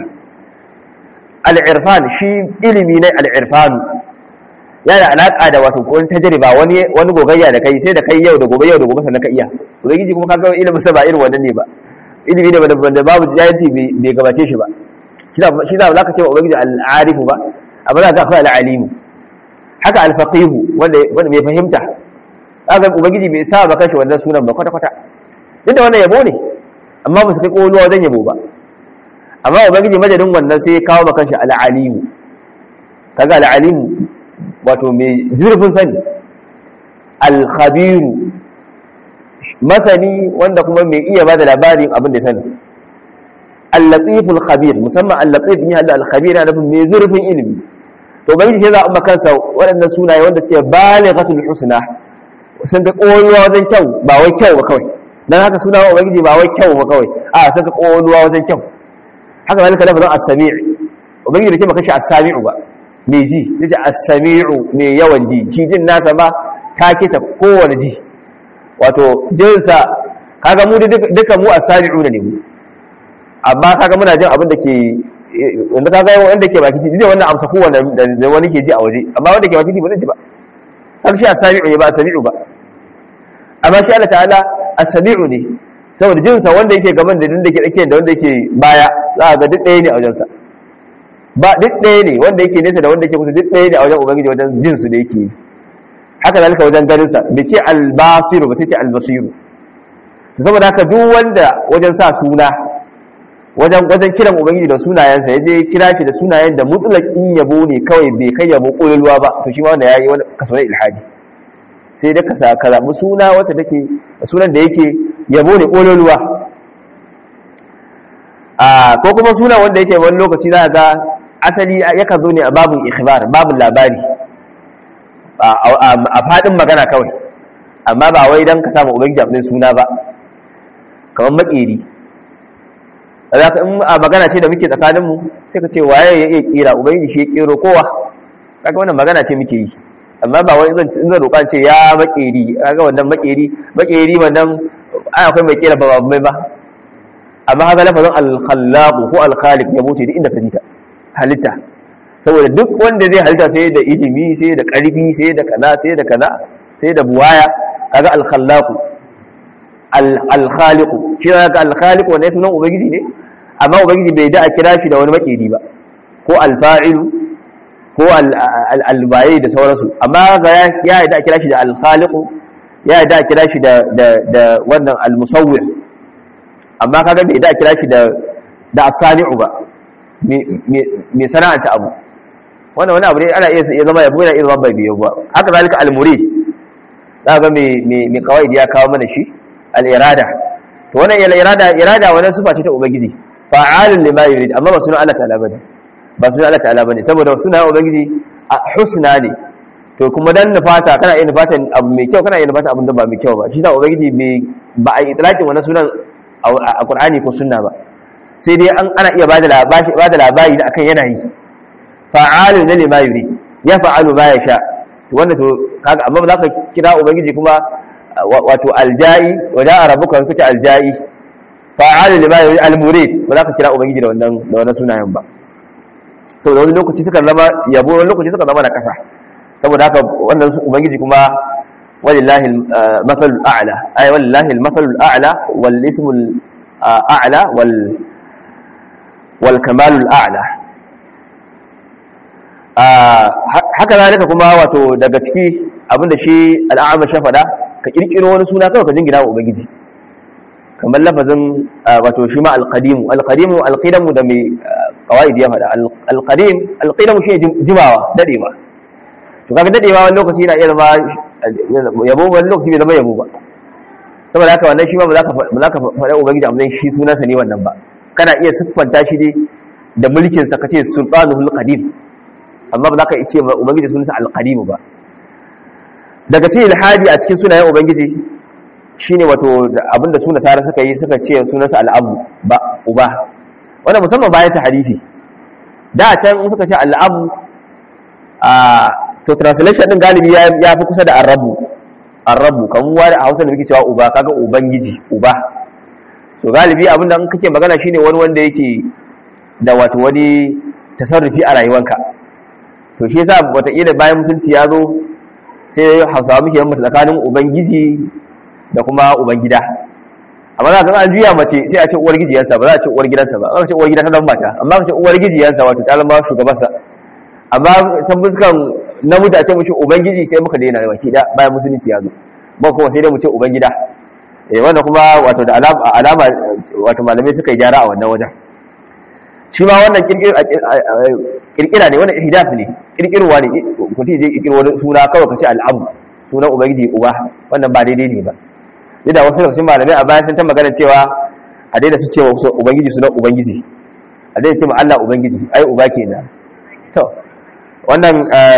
al'irfan shi ilimi ne al'irfanu yana alaka da wato ko tajriba wani wani gogayya da kai sai da kai yau da gobe yau da gobe sannan ka iya ubangiji kuma kaga ilimin sa ba irin wannan ne ba ilimi ne da babu jahilci bai gabace shi ba shi da za ka ce wa ubangiji al'arifu ba amma za ka akwai al'alimu haka alfaqihu wanda wanda bai fahimta kaga ubangiji bai sa ba kashi wannan sunan ba kwata kwata duk da wannan yabo ne amma ba su kai koluwa wajen yabo ba amma ubangiji madadin wannan sai ya kawo maka shi al'alimu kaga al'alimu wato mai zurfin sani al-khabiru masani wanda kuma mai iya bada labarin abin da sani al-latiful khabir musamman al-latif ne hada al-khabir yana nufin mai zurfin ilimi to ubangiji sai za a kansa waɗannan sunaye wanda suke balighatul husna sun ga ƙoluwa wajen kyau ba wai kyau ba kawai dan haka suna wa ubangiji ba wai kyau ba kawai a sun ga ƙoluwa wajen kyau haka zalika lafazin as-sami' ubangiji bai ce maka shi as-sami'u ba me ji yace as-sami'u me yawan ji shi jin nasa ba ta kita kowane ji wato jinsa kaga mu duka mu as-sami'u ne mu amma kaga muna jin abin da ke wanda kaga wanda ke baki ji wannan amsa ko wanda wani ke ji a waje amma wanda ke baki ji ba zai ji ba har shi as-sami'u ne ba as-sami'u ba amma shi Allah ta'ala as-sami'u ne saboda jinsa wanda yake gaban da da ke tsakiyar da wanda yake baya za a ga duk ɗaya ne a wajensa ba duk ɗaya ne wanda yake nesa da wanda yake kusa duk ɗaya ne a wajen ubangiji wajen jinsu da yake yi haka zalika wajen ganinsa bai ce albasiru ba sai ce albasiru saboda haka duk wanda wajen sa suna wajen wajen kiran ubangiji da sunayensa ya je kira shi da sunayen da mutlaqin yabo ne kawai bai kai yabo kololuwa ba to shi ma wanda yayi wani kaso na ilhadi sai da ka sa ka zabi suna wata take sunan da yake yabo ne kololuwa a ko kuma suna wanda yake wani lokaci za ga asali yakan zo ne a babun ikhbar babun labari a fadin magana kawai amma ba wai dan ka samu ubangiji abin suna ba kamar makeri za ka in a magana ce da muke tsakaninmu sai ka ce waye ya iya kira ubangiji shi ya kero kowa kaga wannan magana ce muke yi amma ba wai zan zan roƙa ce ya makeri kaga wannan makeri makeri wannan ai akwai mai kira ba mai ba amma haka lafazin al-khallaq ko al-khaliq ya mutu duk inda ka jita halitta saboda duk wanda zai halitta sai da ilimi sai da ƙarfi sai da kaza sai da kaza sai da buwaya kaga al-khallaq al-khaliq shi kaga al-khaliq wannan sunan ubangiji ne amma ubangiji bai da a kira shi da wani makeri ba ko al-fa'ilu ko al-bayi da sauransu amma ga ya da a kira shi da al-khaliq ya da a kira shi da da wannan al-musawwir amma kaga bai da a kira shi da da as-sani'u ba mai sana'anta abu wannan wani abu ne ana iya zama yabo yana iya zama bai biyo ba haka zalika al-murid za ga mai mai kawai ya kawo mana shi al-irada to wannan al-irada irada wannan sifa ce ta ubangiji fa'alun lima yurid amma ba sunan Allah ta'ala bane ba sunan Allah ta'ala bane saboda sunan ubangiji husna ne to kuma dan nufata kana iya nufata abu mai kyau kana iya nufata abin da ba mai kyau ba shi sa ubangiji ba a yi itlaqin wannan sunan a Qur'ani ko sunna ba sai dai an ana iya bada labari bada labari da akan yanayi fa'alun lima yurid ya fa'alu ma yasha wanda to kaga amma ba za ka kira ubangiji kuma wato aljai wa ja'a rabbuka wa kace aljai fa'alu lima yurid almurid ba za ka kira ubangiji da wannan da wannan sunayen ba saboda wani lokaci suka zama yabo wani lokaci suka zama na kasa saboda haka wannan ubangiji kuma walillahi al-mathalul a'la ay walillahi al-mathalul a'la wal ismul a'la wal wal kamalul a'la haka zalika kuma wato daga ciki abinda shi al'amma sha fada ka kirkiro wani suna kawai ka jingina wa ubangiji kamar lafazin wato shi ma alqadimu alqadimu alqidamu da mai qawaid ya fada alqadim alqidamu shi jimawa dadewa to kaga dadewa wani lokaci yana iya zama yabo wani lokaci bai zama yabo ba saboda haka wannan shi ma ba za ka ba za ka faɗa ubangiji amma shi sunansa ne wannan ba kana iya siffanta shi ne da mulkin sa kace sultanuhul qadim amma ba za ka ce ubangiji sunansa alqadim ba daga cikin ilhadi a cikin sunayen ubangiji shine wato abinda suna sara suka yi suka ce sunansa al'abu ba uba wanda musamman bayan ta harifi da can suka ce al'abu a to translation din galibi ya fi kusa da arrabu arrabu kan wani a hausa da muke cewa uba kaga ubangiji uba to galibi abinda in kake magana shine wani wanda yake da wato wani tasarrufi a rayuwanka to shi yasa wataƙila bayan mutunci ya zo sai hausawa muke yamma tsakanin ubangiji da kuma ubangida amma za ka an juya mace sai a ce uwar gijiyansa ba za a ce uwar gidansa ba aka ce uwar gida ta zama mata amma aka ce uwar gijiyansa wato ta zama shugabansa amma ta fuskan namiji a ce mushi ubangiji sai muka daina baki da bayan musulunci ya zo ba kuma sai dai mu ce ubangida eh wanda kuma wato da alama alama wato malamai suka yi gyara a wannan wajen shi ma wannan kirkira ne wannan ihdaf ne kirkirwa ne mutum je kirkiro wani suna kawai ka ce al'abu sunan ubangiji uba wannan ba daidai ne ba da wasu lokacin malamai a bayan sun ta magana cewa a daina su cewa ubangiji sunan ubangiji a daina ce ma Allah ubangiji ai uba kenan to wannan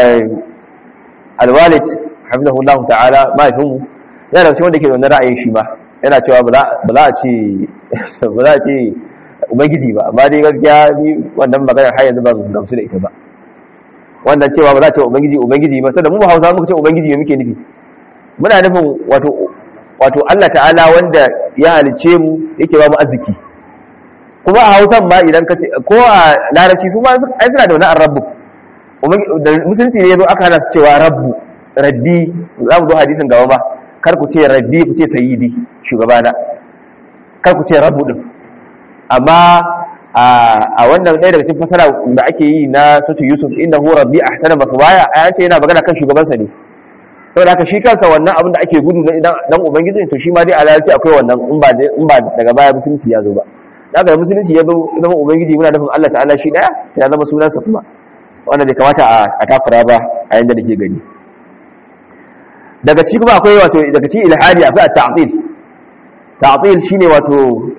alwalid hafizahullahu ta'ala mahaifinmu yana da cikin wanda ke da wannan ra'ayin shi ma yana cewa ba za a ce ba za a ce ubangiji ba amma dai gaskiya ni wannan maganar har yanzu ban gamsu da ita ba wannan cewa ba za a ce ubangiji ubangiji ba saboda mu ba Hausa muka ce ubangiji me muke nufi muna nufin wato wato Allah ta'ala wanda ya halice mu yake ba mu arziki kuma a Hausa ma idan ka ce ko a Larabci su ma ai suna da wani rabbu da musulunci ne yazo aka hana su cewa rabbu rabbi za mu zo hadisin gaba ba kar ku ce rabbi ku ce sayyidi shugabana kar ku ce rabbu din amma a wannan ɗaya daga cikin fasara da ake yi na sautu yusuf inda hu rabbi a hasanar masu baya a yace yana magana kan shugabansa ne saboda haka shi kansa wannan abin da ake gudu na dan ubangiji to shi ma dai alalci akwai wannan in ba in ba daga baya musulunci ya zo ba daga musulunci ya zo zama ubangiji muna nufin Allah ta'ala shi daya ya zama sunansa kuma wanda bai kamata a takura ba a yanda nake gani daga ciki kuma akwai wato daga cikin ilhadi akwai at-ta'til ta'til shine wato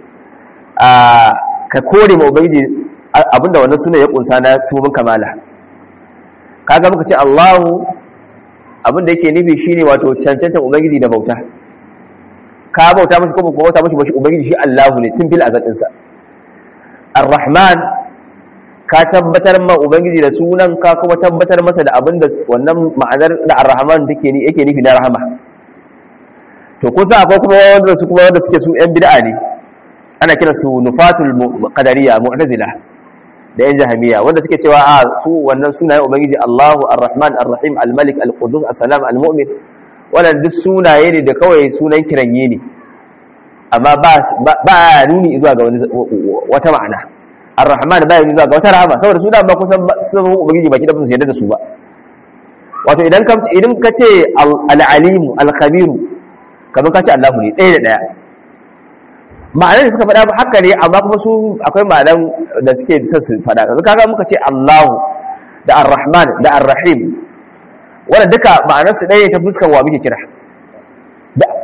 ka kore ma ubangiji abinda wannan suna ya kunsa na sunan kamala kaga muka ce Allahu abinda yake nufi shine wato cancantan ubangiji da bauta ka bauta mashi ko ba bauta mashi bashi ubangiji shi Allahu ne tun fil azadin sa Ar-Rahman ka tabbatar ma ubangiji da sunan ka kuma tabbatar masa da abinda wannan ma'anar da Ar-Rahman take ni yake nufi na rahama to kusa akwai kuma wanda su kuma wanda suke su yan bid'a ne ana kira su nufatul qadariya mu'tazila da yan jahamiya wanda suke cewa a su wannan sunayen ubangiji Allahu Ar-Rahman Ar-Rahim Al-Malik Al-Qudus As-Salam Al-Mu'min wannan duk sunaye ne da kawai sunan kiranye ne amma ba ba nuni zuwa ga wani wata ma'ana Ar-Rahman ba nuni zuwa ga wata rahama saboda su da ba kusan sun ubangiji baki da ba su yarda da su ba wato idan ka idan ka ce Al-Alim Al-Khabir kamar ka ce Allahu ne ɗaya da ɗaya ma'anar da suka faɗa haka ne amma kuma su akwai ma'anar da suke son su faɗa yanzu kaga muka ce Allahu da Ar-Rahman da Ar-Rahim wanda duka ma'anar su ɗaya ta fuskar wa muke kira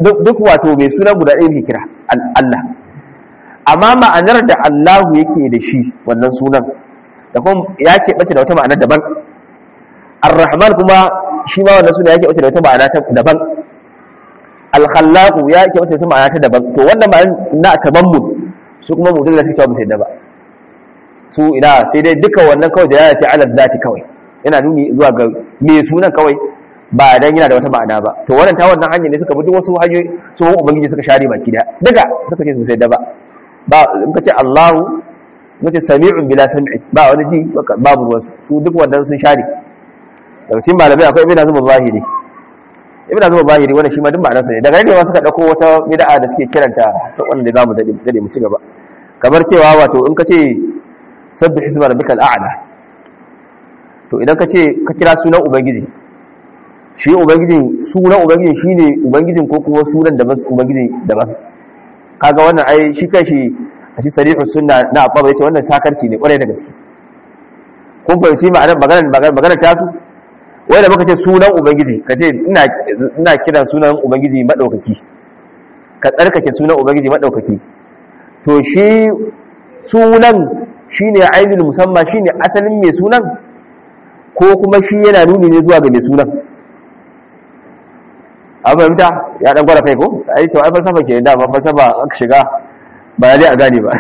duk wato mai suna guda ɗaya ke kira Allah amma ma'anar da Allahu yake da shi wannan sunan da kuma ya keɓace da wata ma'anar daban ar-rahman kuma shi ma wannan sunan ya keɓace da wata ma'ana daban al-khallaq ya keɓace da wata ma'ana ta daban to wannan ma'anar na tabammun su kuma mutum da suke cewa musu yadda ba su ina sai dai duka wannan kawai da ya ce ala zati kawai yana nuni zuwa ga me sunan kawai ba dan yana da wata ma'ana ba to wannan ta wannan hanyar ne suka bi duk wasu hanyoyi su ubangiji suka share baki da daga suka ce su sai da ba ba in ka ce Allahu in ka ce sami'un bila sam'i ba wani ji babu ruwan su duk wannan sun share daga cikin malamai akwai ibn azum zahiri ibn azum zahiri wannan shi ma duk ma'anarsa ne daga ne ma suka dauko wata bid'a da suke kiranta ta wanda zamu dade dade mu ci gaba kamar cewa wato in ka ce sabbih isma rabbikal a'la to idan ka ce ka kira sunan ubangiji shi ubangijin sunan ubangijin shine ubangijin ko kuma sunan daban ubangiji daban kaga wannan ai shi kanshi a shi sarihus sunna na abba yace wannan sakarci ne kwarai da gaske kun fahimci ma'anar maganar maganar tasu wai da muka ce sunan ubangiji ka ce ina ina kiran sunan ubangiji madaukaki ka tsarkake sunan ubangiji madaukaki to shi sunan shine ainul musamma shine asalin mai sunan ko kuma shi yana nuni ne zuwa ga mai sunan an fahimta ya dan gwada kai ko ai to ai falsafa ke da ba falsafa aka shiga ba dai a gane ba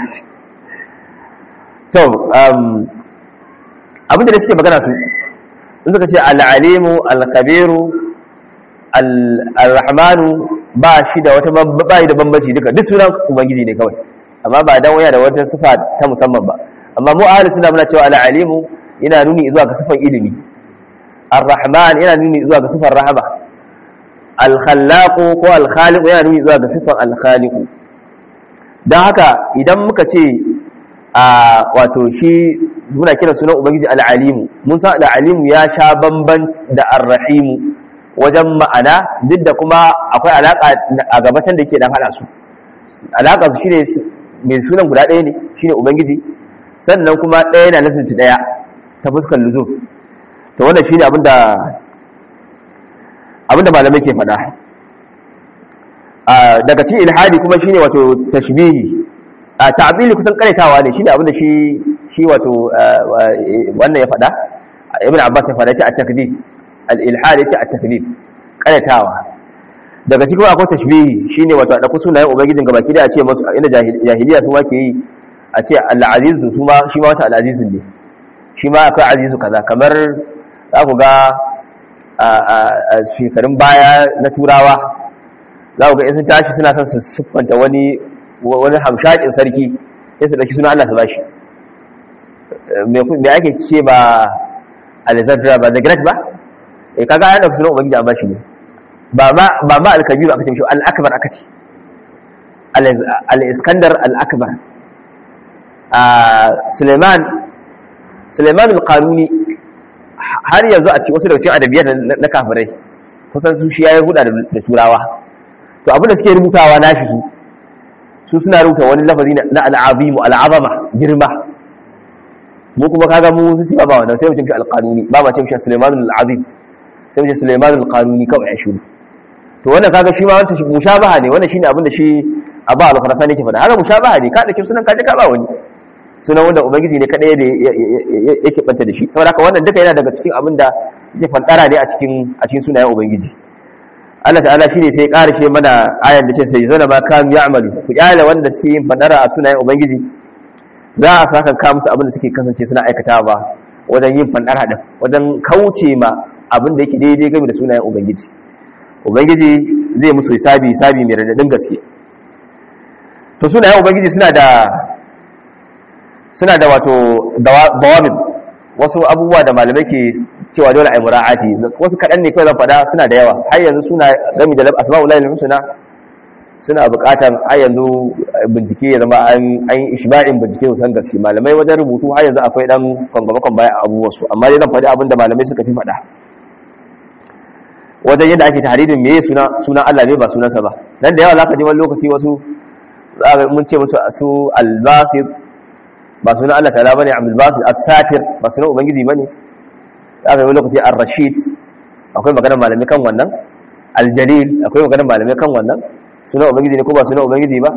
to um abin da suke magana su in suka ce al-alimu al-khabiru al-rahmanu ba shi da wata ba da bambanci duka duk sunan ubangiji ne kawai amma ba dan waya da wata sifa ta musamman ba amma mu ahli suna muna cewa al-alimu yana nuni zuwa ga sifan ilimi ar-rahman yana nuni zuwa ga sifan rahama alkhallaku ko alkhaliku yana nuni zuwa ga siffar alkhaliku don haka idan muka ce a wato shi muna kira sunan ubangiji al'alimu mun san al'alimu ya sha bamban da arrahimu wajen ma'ana duk da kuma akwai alaka a gabatan da ke dan hada su alaka su shine mai sunan guda ɗaya ne shine ubangiji sannan kuma ɗaya na nasinta ɗaya ta fuskar luzum to wannan shine abinda abinda malamai ke faɗa daga cikin ilhadi kuma shine wato tashbihi a ta'bili kusan karetawa ne shine abinda shi shi wato wannan ya faɗa ibn abbas ya faɗa ce at-takdib al-ilhad ya ce at-takdib karetawa daga cikin akwai tashbihi shine wato da sunayen ubangijin gabaki da a ce musu inda jahiliya su ma ke yi a ce al-aziz su ma shi ma wata al-aziz ne shi ma akwai azizu kaza kamar za ku ga a shekarun baya na turawa za ku ga in sun tashi suna son su siffanta wani wani hamshakin sarki sai su ɗauki suna Allah su bashi me ake ce ba Alexandra ba the great ba eh kaga ya ɗauki sunan ubangiji an bashi ne ba ma ba ma al-kabir aka ce shi al-akbar aka ce al-iskandar al-akbar Suleiman Suleiman al-Qanuni har yanzu a cikin wasu daga cikin adabiyar na kafirai kusan su shi ya yi huda da turawa to abin da suke rubutawa nashi su su suna rubuta wani lafazi na al'azimu al'azama girma mu kuma kaga mu sun ci ba wannan sai mu ce al-qanuni ba ma ce shi Sulaiman al-azim sai mu ce Sulaiman al-qanuni kawai ya shuru to wannan kaga shi ma wanda shi mushabaha ne wannan shine abin da shi Aba al-Farasani yake faɗa haka mushabaha ne ka da kin sunan ka je ka ba wani sunan wanda ubangiji ne kadai da yake banta da shi saboda haka wannan duka yana daga cikin abin da yake fantara ne a cikin a cikin sunayen ubangiji Allah ta'ala shine sai karshe mana ayar da ce sai zana ma kam ya'malu ku kyale wanda suke yin fantara a sunayen ubangiji za a saka ka musu abin da suke kasance suna aikata ba wajen yin fantara din wajen kauce ma abin da yake daidai game da sunayen ubangiji ubangiji zai musu hisabi hisabi mai radadin gaske to sunayen ubangiji suna da suna da wato dawabin wasu abubuwa da malamai ke cewa dole a yi mura'ati wasu kaɗan ne kawai zan faɗa suna da yawa har yanzu suna gami da asma'ul lahi husna suna buƙatar har yanzu bincike ya zama an yi ishba'in bincike san gaske malamai wajen rubutu har yanzu akwai dan kwangwamakon baya a abubuwan su amma dai zan faɗi abin da malamai suka fi faɗa wajen yadda ake tahridin meye suna sunan Allah ne ba sunansa ba nan da yawa zaka ji wani lokaci wasu mun ce musu su al-basir ba sunan Allah ta'ala bane Abdul Basit As-Satir ba sunan ubangiji bane aka yi lokaci Ar-Rashid akwai maganar malami kan wannan aljalil akwai maganar malamai kan wannan sunan ubangiji ne ko ba sunan ubangiji ba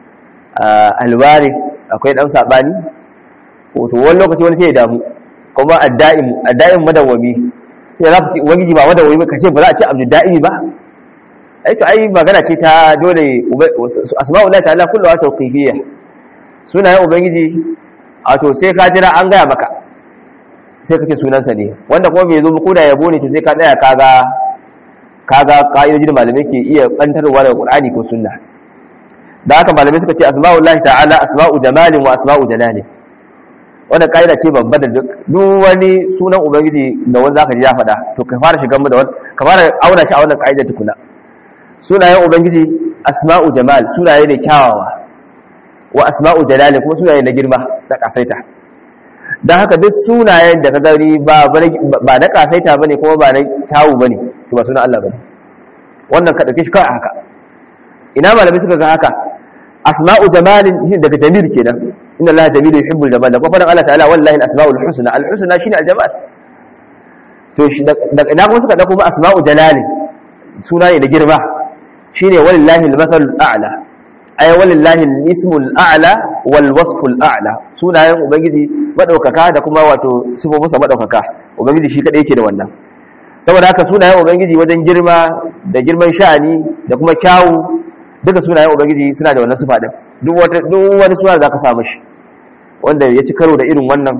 alwari akwai dan sabani to wani lokaci wani sai ya damu kuma adda'im adda'im madawwami sai za ku ce ubangiji ba madawwami ba kace ba za a ce abdul da'imi ba ai to ai magana ce ta dole asma'ullahi ta'ala kullu wa tawqifiyya sunayen ubangiji a to sai ka jira an gaya maka sai kake sunansa ne wanda kuma bai zo ba koda yabo ne to sai ka tsaya kaga kaga ka'idoji da malamai ke iya kantarwa daga qur'ani ko sunna da haka malamai suka ce asma'ullahi ta'ala asma'u jamalin wa asma'u jalalin wannan ka'ida ce babba da duk wani sunan ubangiji da wanda zaka ji ya faɗa to ka fara shigan mu da wani ka fara auna shi a wannan ka'ida tukuna sunayen ubangiji asma'u jamal sunaye ne kyawawa wa asma'u jalali kuma sunaye na girma da kasaita don haka duk sunayen da ka gani ba na kasaita ba ne kuma ba na kyawu ba ne to ba sunan Allah ba ne wannan ka ɗauke shi kawai haka ina malamai suka ga haka asma'u jamalin shi daga jamil kenan inna Allah jamilu yuhibbul jamal da kuma Allah ta'ala wallahi al-asma'ul husna al-husna shine al-jamal to ina kuma suka dauko asma'u jalalin sunaye da girma shine walillahi al-mathalul a'la ay walillahi al-ismul a'la wal wasful a'la sunayen ubangiji madaukaka da kuma wato sifofinsa madaukaka ubangiji shi kadai yake da wannan saboda haka sunayen ubangiji wajen girma da girman sha'ani da kuma kyawu duka sunayen ubangiji suna da wannan sifa din duk wata duk wani suna da zaka samu shi wanda ya ci karo da irin wannan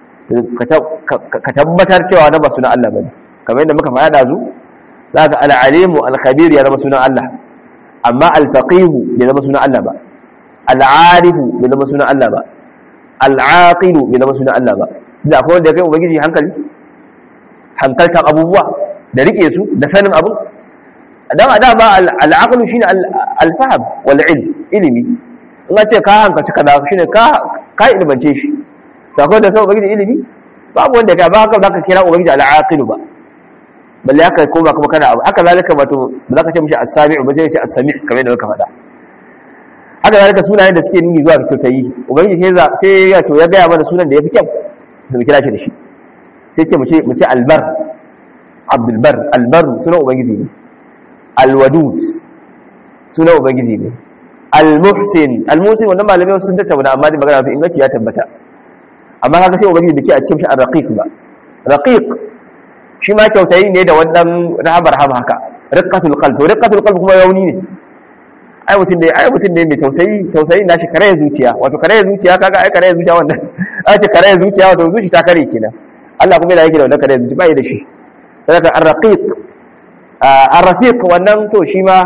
ka tabbatar cewa na ba sunan Allah bane kamar yadda muka faɗa dazu zaka al-alimu al-khabir ya zama sunan Allah amma alfaqihu bai zama sunan Allah ba al'arifu bai zama sunan Allah ba al'aqilu bai zama sunan Allah ba da akwai wanda ya kai ubangiji hankali hankaltan abubuwa da rike su da sanin abu dan a dama al'aqlu shine al-fahm wal ilm ilimi in ce ka hankalci kaza shine ka ka ilmance shi to akwai da kai ubangiji ilimi babu wanda ka ba haka zaka kira ubangiji al'aqilu ba balle haka koma kuma kana abu haka zalika wato ba za ka ce mishi as-sami'u ba sai ce as-sami' kamar yadda muka faɗa haka zalika sunayen da suke nuni zuwa ga kyautayi ubangiji sai sai ya to ya gaya mana sunan da yafi kyau da mu kira shi da shi sai ce mu ce mu ce albar abdul bar albar sunan ubangiji ne alwadud sunan ubangiji ne almuhsin almuhsin wannan malamai sun tattauna amma da magana mafi inganci ya tabbata amma haka sai ubangiji bai ce a cikin shi ar-raqiq ba raqiq shi ma kyautayi ne da wannan rahabar hama haka riqqatul qalb to riqqatul qalb kuma yauni ne ai mutum ne ai mutum ne mai tausayi tausayi na shi kare zuciya wato kare zuciya kaga ai kare zuciya wannan ai ce kare zuciya wato zuci ta kare kenan Allah kuma yana yake da wannan kare zuciya bai da shi saboda ar-raqiq ar-rafiq wannan to shi ma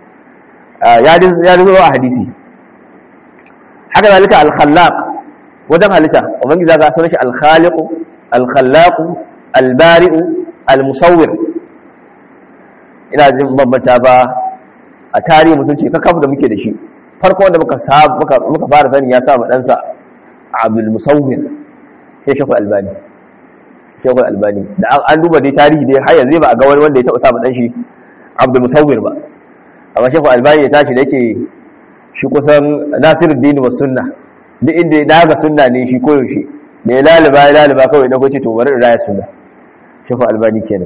ya ya zo a hadisi haka zalika al-khallaq wajen halitta ubangiji zaka sunan shi al-khaliq al-khallaq al-bari'u al-musawwir ina jin bambanta ba a tarihi mutum ce kakaf da muke da shi farko wanda muka muka fara sani ya sa ɗansa abdul musawwir sai shakul albani shakul albani da an duba dai tarihi dai har yanzu ba a ga wani wanda ya taɓa sa ɗan shi abdul musawwir ba amma shakul albani ya tashi da yake shi kusan nasiruddin wa sunna duk inda ya daga sunna ne shi koyaushe da ya laliba ya laliba kawai na kwace to bari in raya sunna shakul albani kenan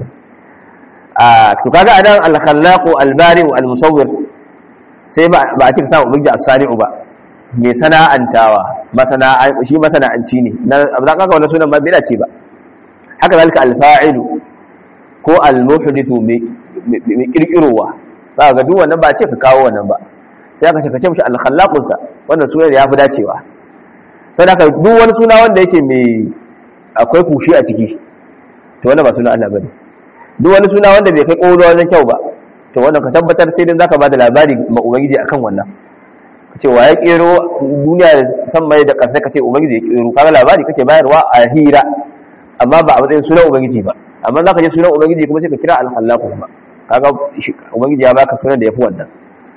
to kaga anan al-khallaqu al-bari'u al-musawwir sai ba a cika samu ubangiji as-sari'u ba mai sana'antawa masana shi masana'anci ne na za ka wannan sunan ba bai dace ba haka zalika al-fa'ilu ko al-muhdithu mai kirkirowa za ga duk wannan ba ce ka kawo wannan ba sai aka ce ka ce mishi al-khallaqun sa wannan sunan ya fi dacewa sai haka duk wani suna wanda yake mai akwai kushi a ciki to wannan ba sunan Allah bane duk wani suna wanda bai kai ƙoro wajen kyau ba to wannan ka tabbatar sai dai zaka ba da labari ma ubangiji akan wannan ka ce wa ya ƙero duniya da san mai da ƙasa ka ce ubangiji ya ƙero kaga labari kake bayarwa a hira amma ba a matsayin sunan ubangiji ba amma zaka je sunan ubangiji kuma sai ka kira al-khallaq kuma kaga ubangiji ya baka sunan da yafi wannan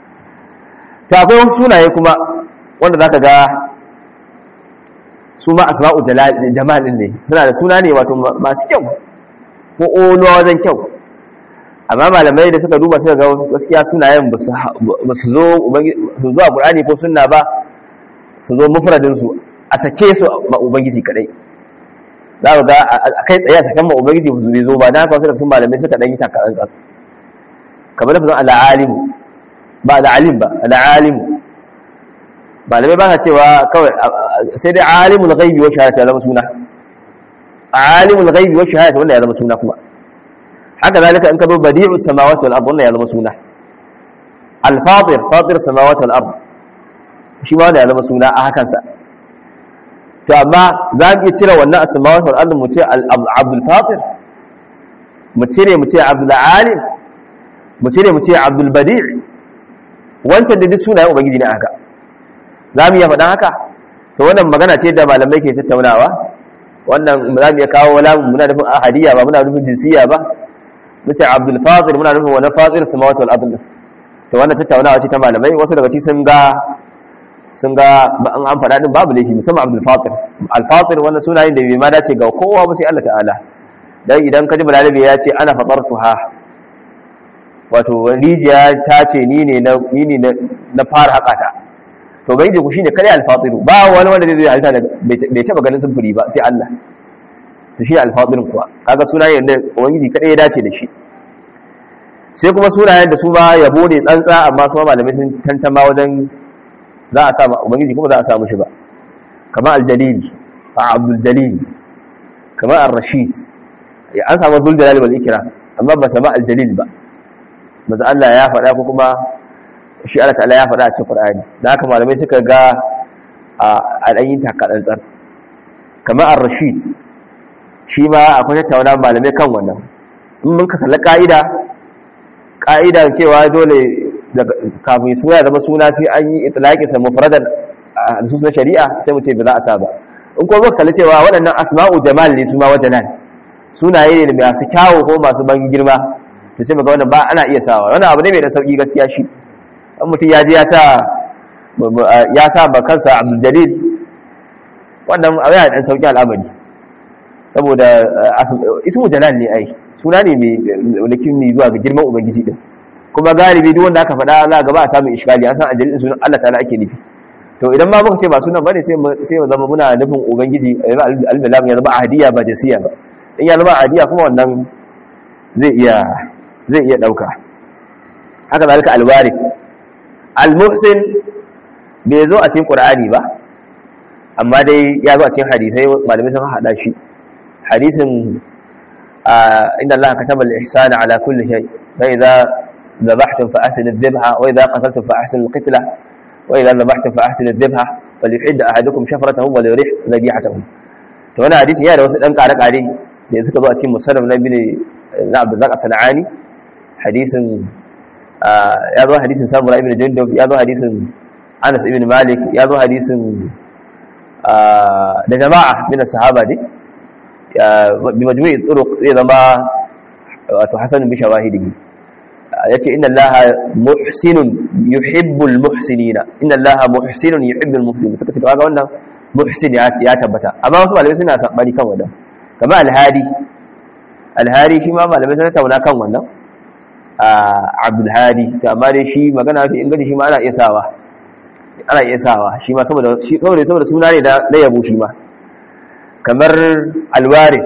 to akwai wasu sunaye kuma wanda zaka ga su ma asma'u jamal ne suna da suna ne wato masu kyau ko oluwa wajen kyau amma malamai da suka duba suka ga gaskiya sunayen ba su zo zuwa ƙur'ani ko sunna ba su zo mufradinsu a sake su ma ubangiji kadai za ga a kai tsaye a sakan ma ubangiji su bai zo ba na haka wasu sun malamai suka ɗan yi takarar tsan kamar lafazin al'alimu ba al'alim ba al'alimu malamai ba sa cewa kawai sai dai alimul ghaibi wa shahadata ya zama suna alimul ghaibi wa shahadata wanda ya zama suna kuma haka zalika in ka zo badi'u samawati wal ard wanda ya zama suna al-fatir fatir samawati wal ard shi ma wanda ya zama suna a hakan sa to amma za mu iya cire wannan samawati wal ard mu ce abdul fatir mu cire mu ce abdul alim mu cire mu ce abdul badi' wancan da duk sunayen ubangiji ne aka za mu iya faɗan haka to wannan magana ce da malamai ke tattaunawa wannan za mu iya kawo wala muna nufin ahadiyya ba muna nufin jinsiya ba nace abdul fatir muna nufin wani fatir samawati wal ardh to wannan tattaunawa ce ta malamai wasu daga cikin sun ga sun ga an an faɗa din babu laifi musamman abdul fatir al fatir wannan sunayen da bai ma dace ga kowa ba sai Allah ta'ala dan idan ka ji balarabe ya ce ana fatartuha wato rijiya ta ce ni ne na ni ne na fara haƙa ta to bai ku shine kare al-fatiru ba wani wanda zai halitta da bai taba ganin sufuri ba sai Allah to shi al-fatirun kuwa kaga sunayen da ubangiji kada ya dace da shi sai kuma sunayen da su ba yabo ne tsantsa amma su malamai sun tantama wajen za a sa ubangiji kuma za a samu shi ba kamar al-jalil a abdul jalil kamar ar-rashid an samu dul jalal wal ikram amma ba sama al-jalil ba maza Allah ya faɗa ko kuma shi Allah ta'ala ya faɗa a cikin Qur'ani da haka malamai suka ga a ɗanyin takaɗantsar kamar ar-rashid shi ma akwai tattauna malamai kan wannan in mun ka kalli ƙa'ida ƙa'ida cewa dole kafin suna ya zama suna sai an yi itlaqi sa mufradan a nusus na shari'a sai mu ce ba za a sa ba in kuma muka kalli cewa waɗannan asma'u jamal ne su ma wajanan sunaye ne masu kyawu ko masu ban girma to sai muga wannan ba ana iya sawa wannan abu ne mai da sauki gaskiya shi an mutum ya ji ya sa ya sa ba kansa abdul jalil wannan abu yana dan sauki al'amari saboda ismu jalal ne ai suna ne mai walakin ne zuwa ga girman ubangiji din kuma galibi duk wanda aka faɗa za ga ba a samun iskali an san ajalin sunan Allah ta'ala ake nufi to idan ma muka ce ba sunan bane sai sai mu zama muna nufin ubangiji al-lam ya zama ahadiya ba jasiya ba in ya zama ahadiya kuma wannan zai iya zai iya dauka haka zalika al-warith al-muhsin bai zo a cikin qur'ani ba amma dai ya zo a cikin hadisai malamai sun hada shi hadisin inna allaha kataba al-ihsana ala kulli shay fa idza ذبحتم فأحسن الذبحة وإذا قتلتم فأحسن القتلة وإذا ذبحتم فأحسن الذبحة فليحد أحدكم شفرته وليريح ذبيحته to wannan hadisi yana da wasu dan kare kare da suka zo a cikin musannaf na bin na Abdullah Sanani hadisin ya zo hadisin Samura ibn Jundub ya zo hadisin Anas ibn Malik ya zo hadisin da jama'a min sahaba ne bi majmu'i turuq zai zama wato hasan bi shawahidihi yace inna allaha muhsinun yuhibbul muhsinina inna allaha muhsinun yuhibbul muhsinin suka ce kaga wannan muhsin ya tabbata amma wasu malamai suna sabani kan wannan kamar alhadi alhadi shi ma malamai suna tauna kan wannan abdul hadi to amma dai shi magana fi ingaji shi ma ana iya sawa ana iya sawa shi ma saboda shi saboda saboda suna ne da yabo shi ma kamar alwarith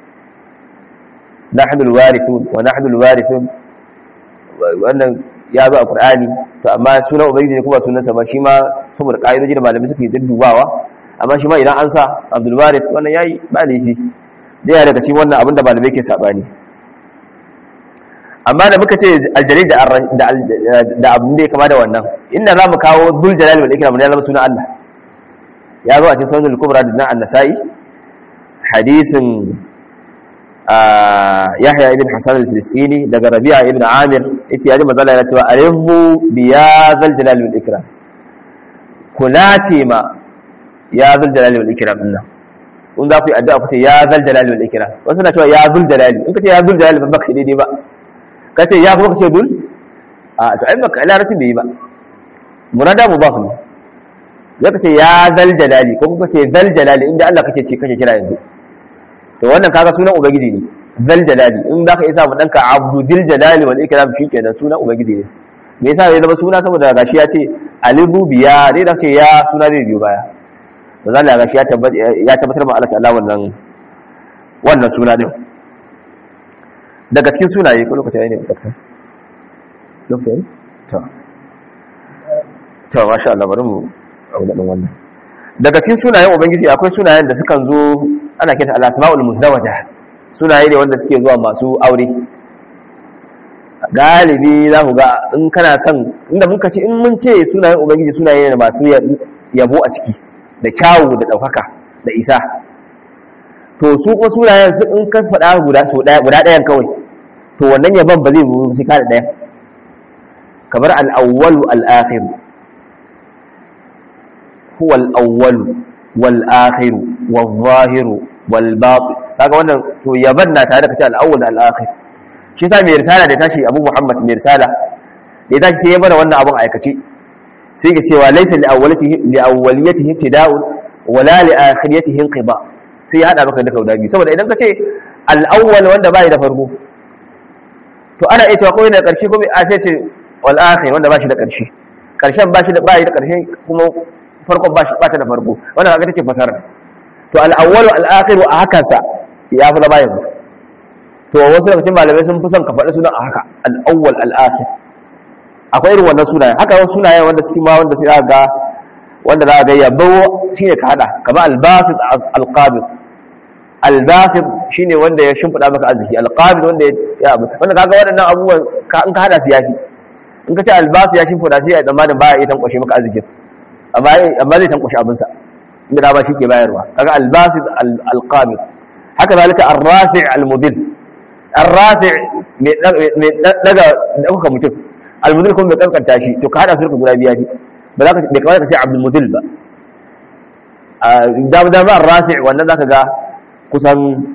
nahnu alwarithun wa nahnu alwarithun wannan ya zo a Qur'ani to amma sunan ubangiji ne kuma sunan sa ba shi ma saboda kaidoji da malamai suke duddubawa amma shi ma idan an sa Abdul Warith wannan yayi ba laifi da ya daga cikin wannan abin da malamai ke sabani amma da muka ce aljalil da da da abin da ya kama da wannan inda zamu kawo dul jalal wal ikram ne zama sunan Allah ya zo a cikin sunan al-kubra da an-nasa'i hadisin yahya ibn hasan al-filistini daga rabi'a ibn amir yace yaji manzo Allah yana cewa alimmu bi ya zal jalal wal ikram kula ce ma ya zal jalal wal ikram din nan kun za ku yi addu'a ku ce ya zal jalal wal ikram wasu na cewa ya zul jalal in ka ce ya zul jalal ba baka daidai ba ka ce ya kuma ka ce dul a to ai baka larabcin bai yi ba murada mudaf ne zaka ce ya zal jalali ko kuma ce zal jalali inda Allah kake ce kake kira yanzu to wannan kaga sunan ubangiji ne zal jalali in zaka isa mu danka abdul jalali wal ikram shikenan sunan ubangiji ne me yasa ya zama suna saboda gashi ya ce alibu biya dai da ce ya suna zai biyo baya to zalla gashi ya tabbatar ya tabbatar ma Allah ta'ala wannan wannan suna din daga cikin sunaye ko lokaci ne dakta lokacin to to masha Allah bari mu auna din wannan daga cikin sunayen ubangiji akwai sunayen da sukan zo ana kinta al-asmaul muzawwaja sunaye ne wanda suke zuwa masu aure galibi za ku ga in kana son inda muka ce in mun ce sunayen ubangiji sunaye ne masu yabo a ciki da kyawu da ɗaukaka da isa to su kuma sunayen su in ka faɗa guda ɗayan kawai to wannan yaban ba zai buru sai kada ɗaya kamar al'awwalu al'akhiru huwa al'awwalu wal'akhiru wal-zahiru wal-batin kaga wannan to yaban na tare da kace al'awwal al'akhir shi sa mai risala da tashi Abu Muhammad mai risala da tashi sai ya bada wannan abun aikace sai ga cewa laysa li awwalatihi li awwaliyatihi ibtida'un wala li akhiriyatihi inqiba sai ya hada maka duka guda biyu saboda idan ka ce al-awwal wanda bai da farko to ana iya cewa ko yana da karshe ko a sai ce wal akhir wanda ba shi da karshe karshen ba shi da bai da karshe kuma farkon ba shi ba ta da farko wannan kaga tace fasara to al-awwal al-akhir a hakan sa ya fi zama yanzu to wasu daga cikin malamai sun fi son ka faɗi sunan a haka al-awwal al-akhir akwai irin wannan sunayen haka wasu sunayen wanda suke ma wanda sai ga wanda za a ga yabo shine ka hada kamar al-basit al-qabid al-basit shine wanda ya shimfida maka arziki al-qabid wanda ya abu wanda kaga waɗannan abubuwan ka in ka hada su yafi in ka ce al-basit ya shimfida sai ya tsammanin baya iya tankwashe maka arzikin amma amma zai tankwashe abin sa inda da ba shi ke bayarwa kaga al-basit al-qabid haka zalika ar-rafi' al-mudil ar-rafi' mai daga dauka mutum al-mudil kuma mai kankanta shi to ka hada su guda biya fi ba za ka bai kawai ka ce abdul mudil ba da da ma ar-rafi' wannan zaka ga kusan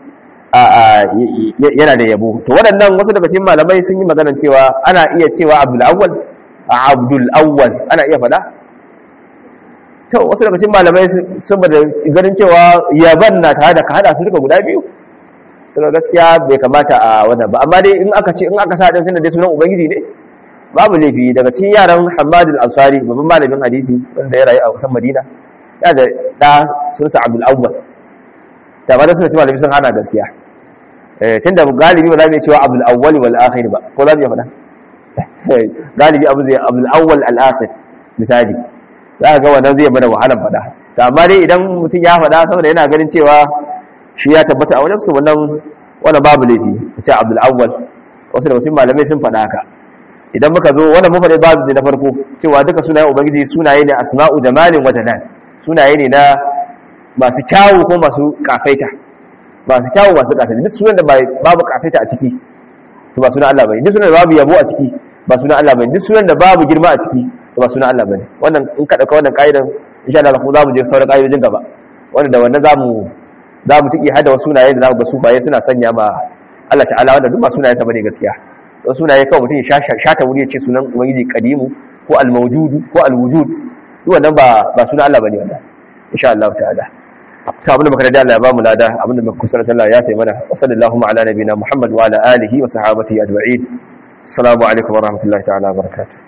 yana da yabo to waɗannan wasu daga cikin malamai sun yi magana cewa ana iya cewa abdul awwal abdul awwal ana iya faɗa to wasu daga cikin malamai saboda ganin cewa yaban na tare da ka hada su duka guda biyu suna gaskiya bai kamata a wannan ba amma dai in aka ce in aka sa din tunda dai sunan ubangiji ne babu laifi daga cikin yaran Hamad al-Ansari babban malamin hadisi wanda ya rayu a kusan Madina ya da da sun sa Abdul Awwal da ba da suna cewa malamin sun hana gaskiya eh tunda galibi ba za mu iya cewa Abdul Awwal wal akhir ba ko za mu iya faɗa galibi abu zai Abdul Awwal al-akhir misali za ka ga wannan zai bada wahalar faɗa to amma dai idan mutum ya faɗa saboda yana ganin cewa shi ya tabbata a wajen su wannan wannan babu laifi ce Abdul Awwal wasu daga cikin malamai sun faɗa haka idan muka zo wannan mun faɗi babu na farko cewa duka sunayen ubangiji sunaye ne asma'u jamalin wa jalal sunaye ne na masu kyawu ko masu kasaita masu kyawu masu kasaita duk sunan da babu kasaita a ciki to ba sunan Allah bane duk sunan da babu yabo a ciki ba sunan Allah bane duk sunan da babu girma a ciki to ba sunan Allah bane wannan in ka dauka wannan kaidan insha Allah kuma zamu je sauran kaidojin gaba wanda da wannan zamu zamu tiki hada wasu sunaye da zamu ga su baye suna sanya ma Allah ta'ala wanda duk ba sunaye sa bane gaskiya wasu sunaye kawai mutum ya shata wuri ya ce sunan ubangiji kadimu ko al-mawjudu ko al-wujud duk wannan ba ba sunan Allah bane wannan insha Allah ta'ala ta abinda muka da Allah ya ba mu lada abinda muka kusanta Allah ya taimana wa sallallahu ala nabiyina Muhammad wa ala alihi wa sahabatihi ajma'in assalamu alaikum wa rahmatullahi ta'ala wa barakatuh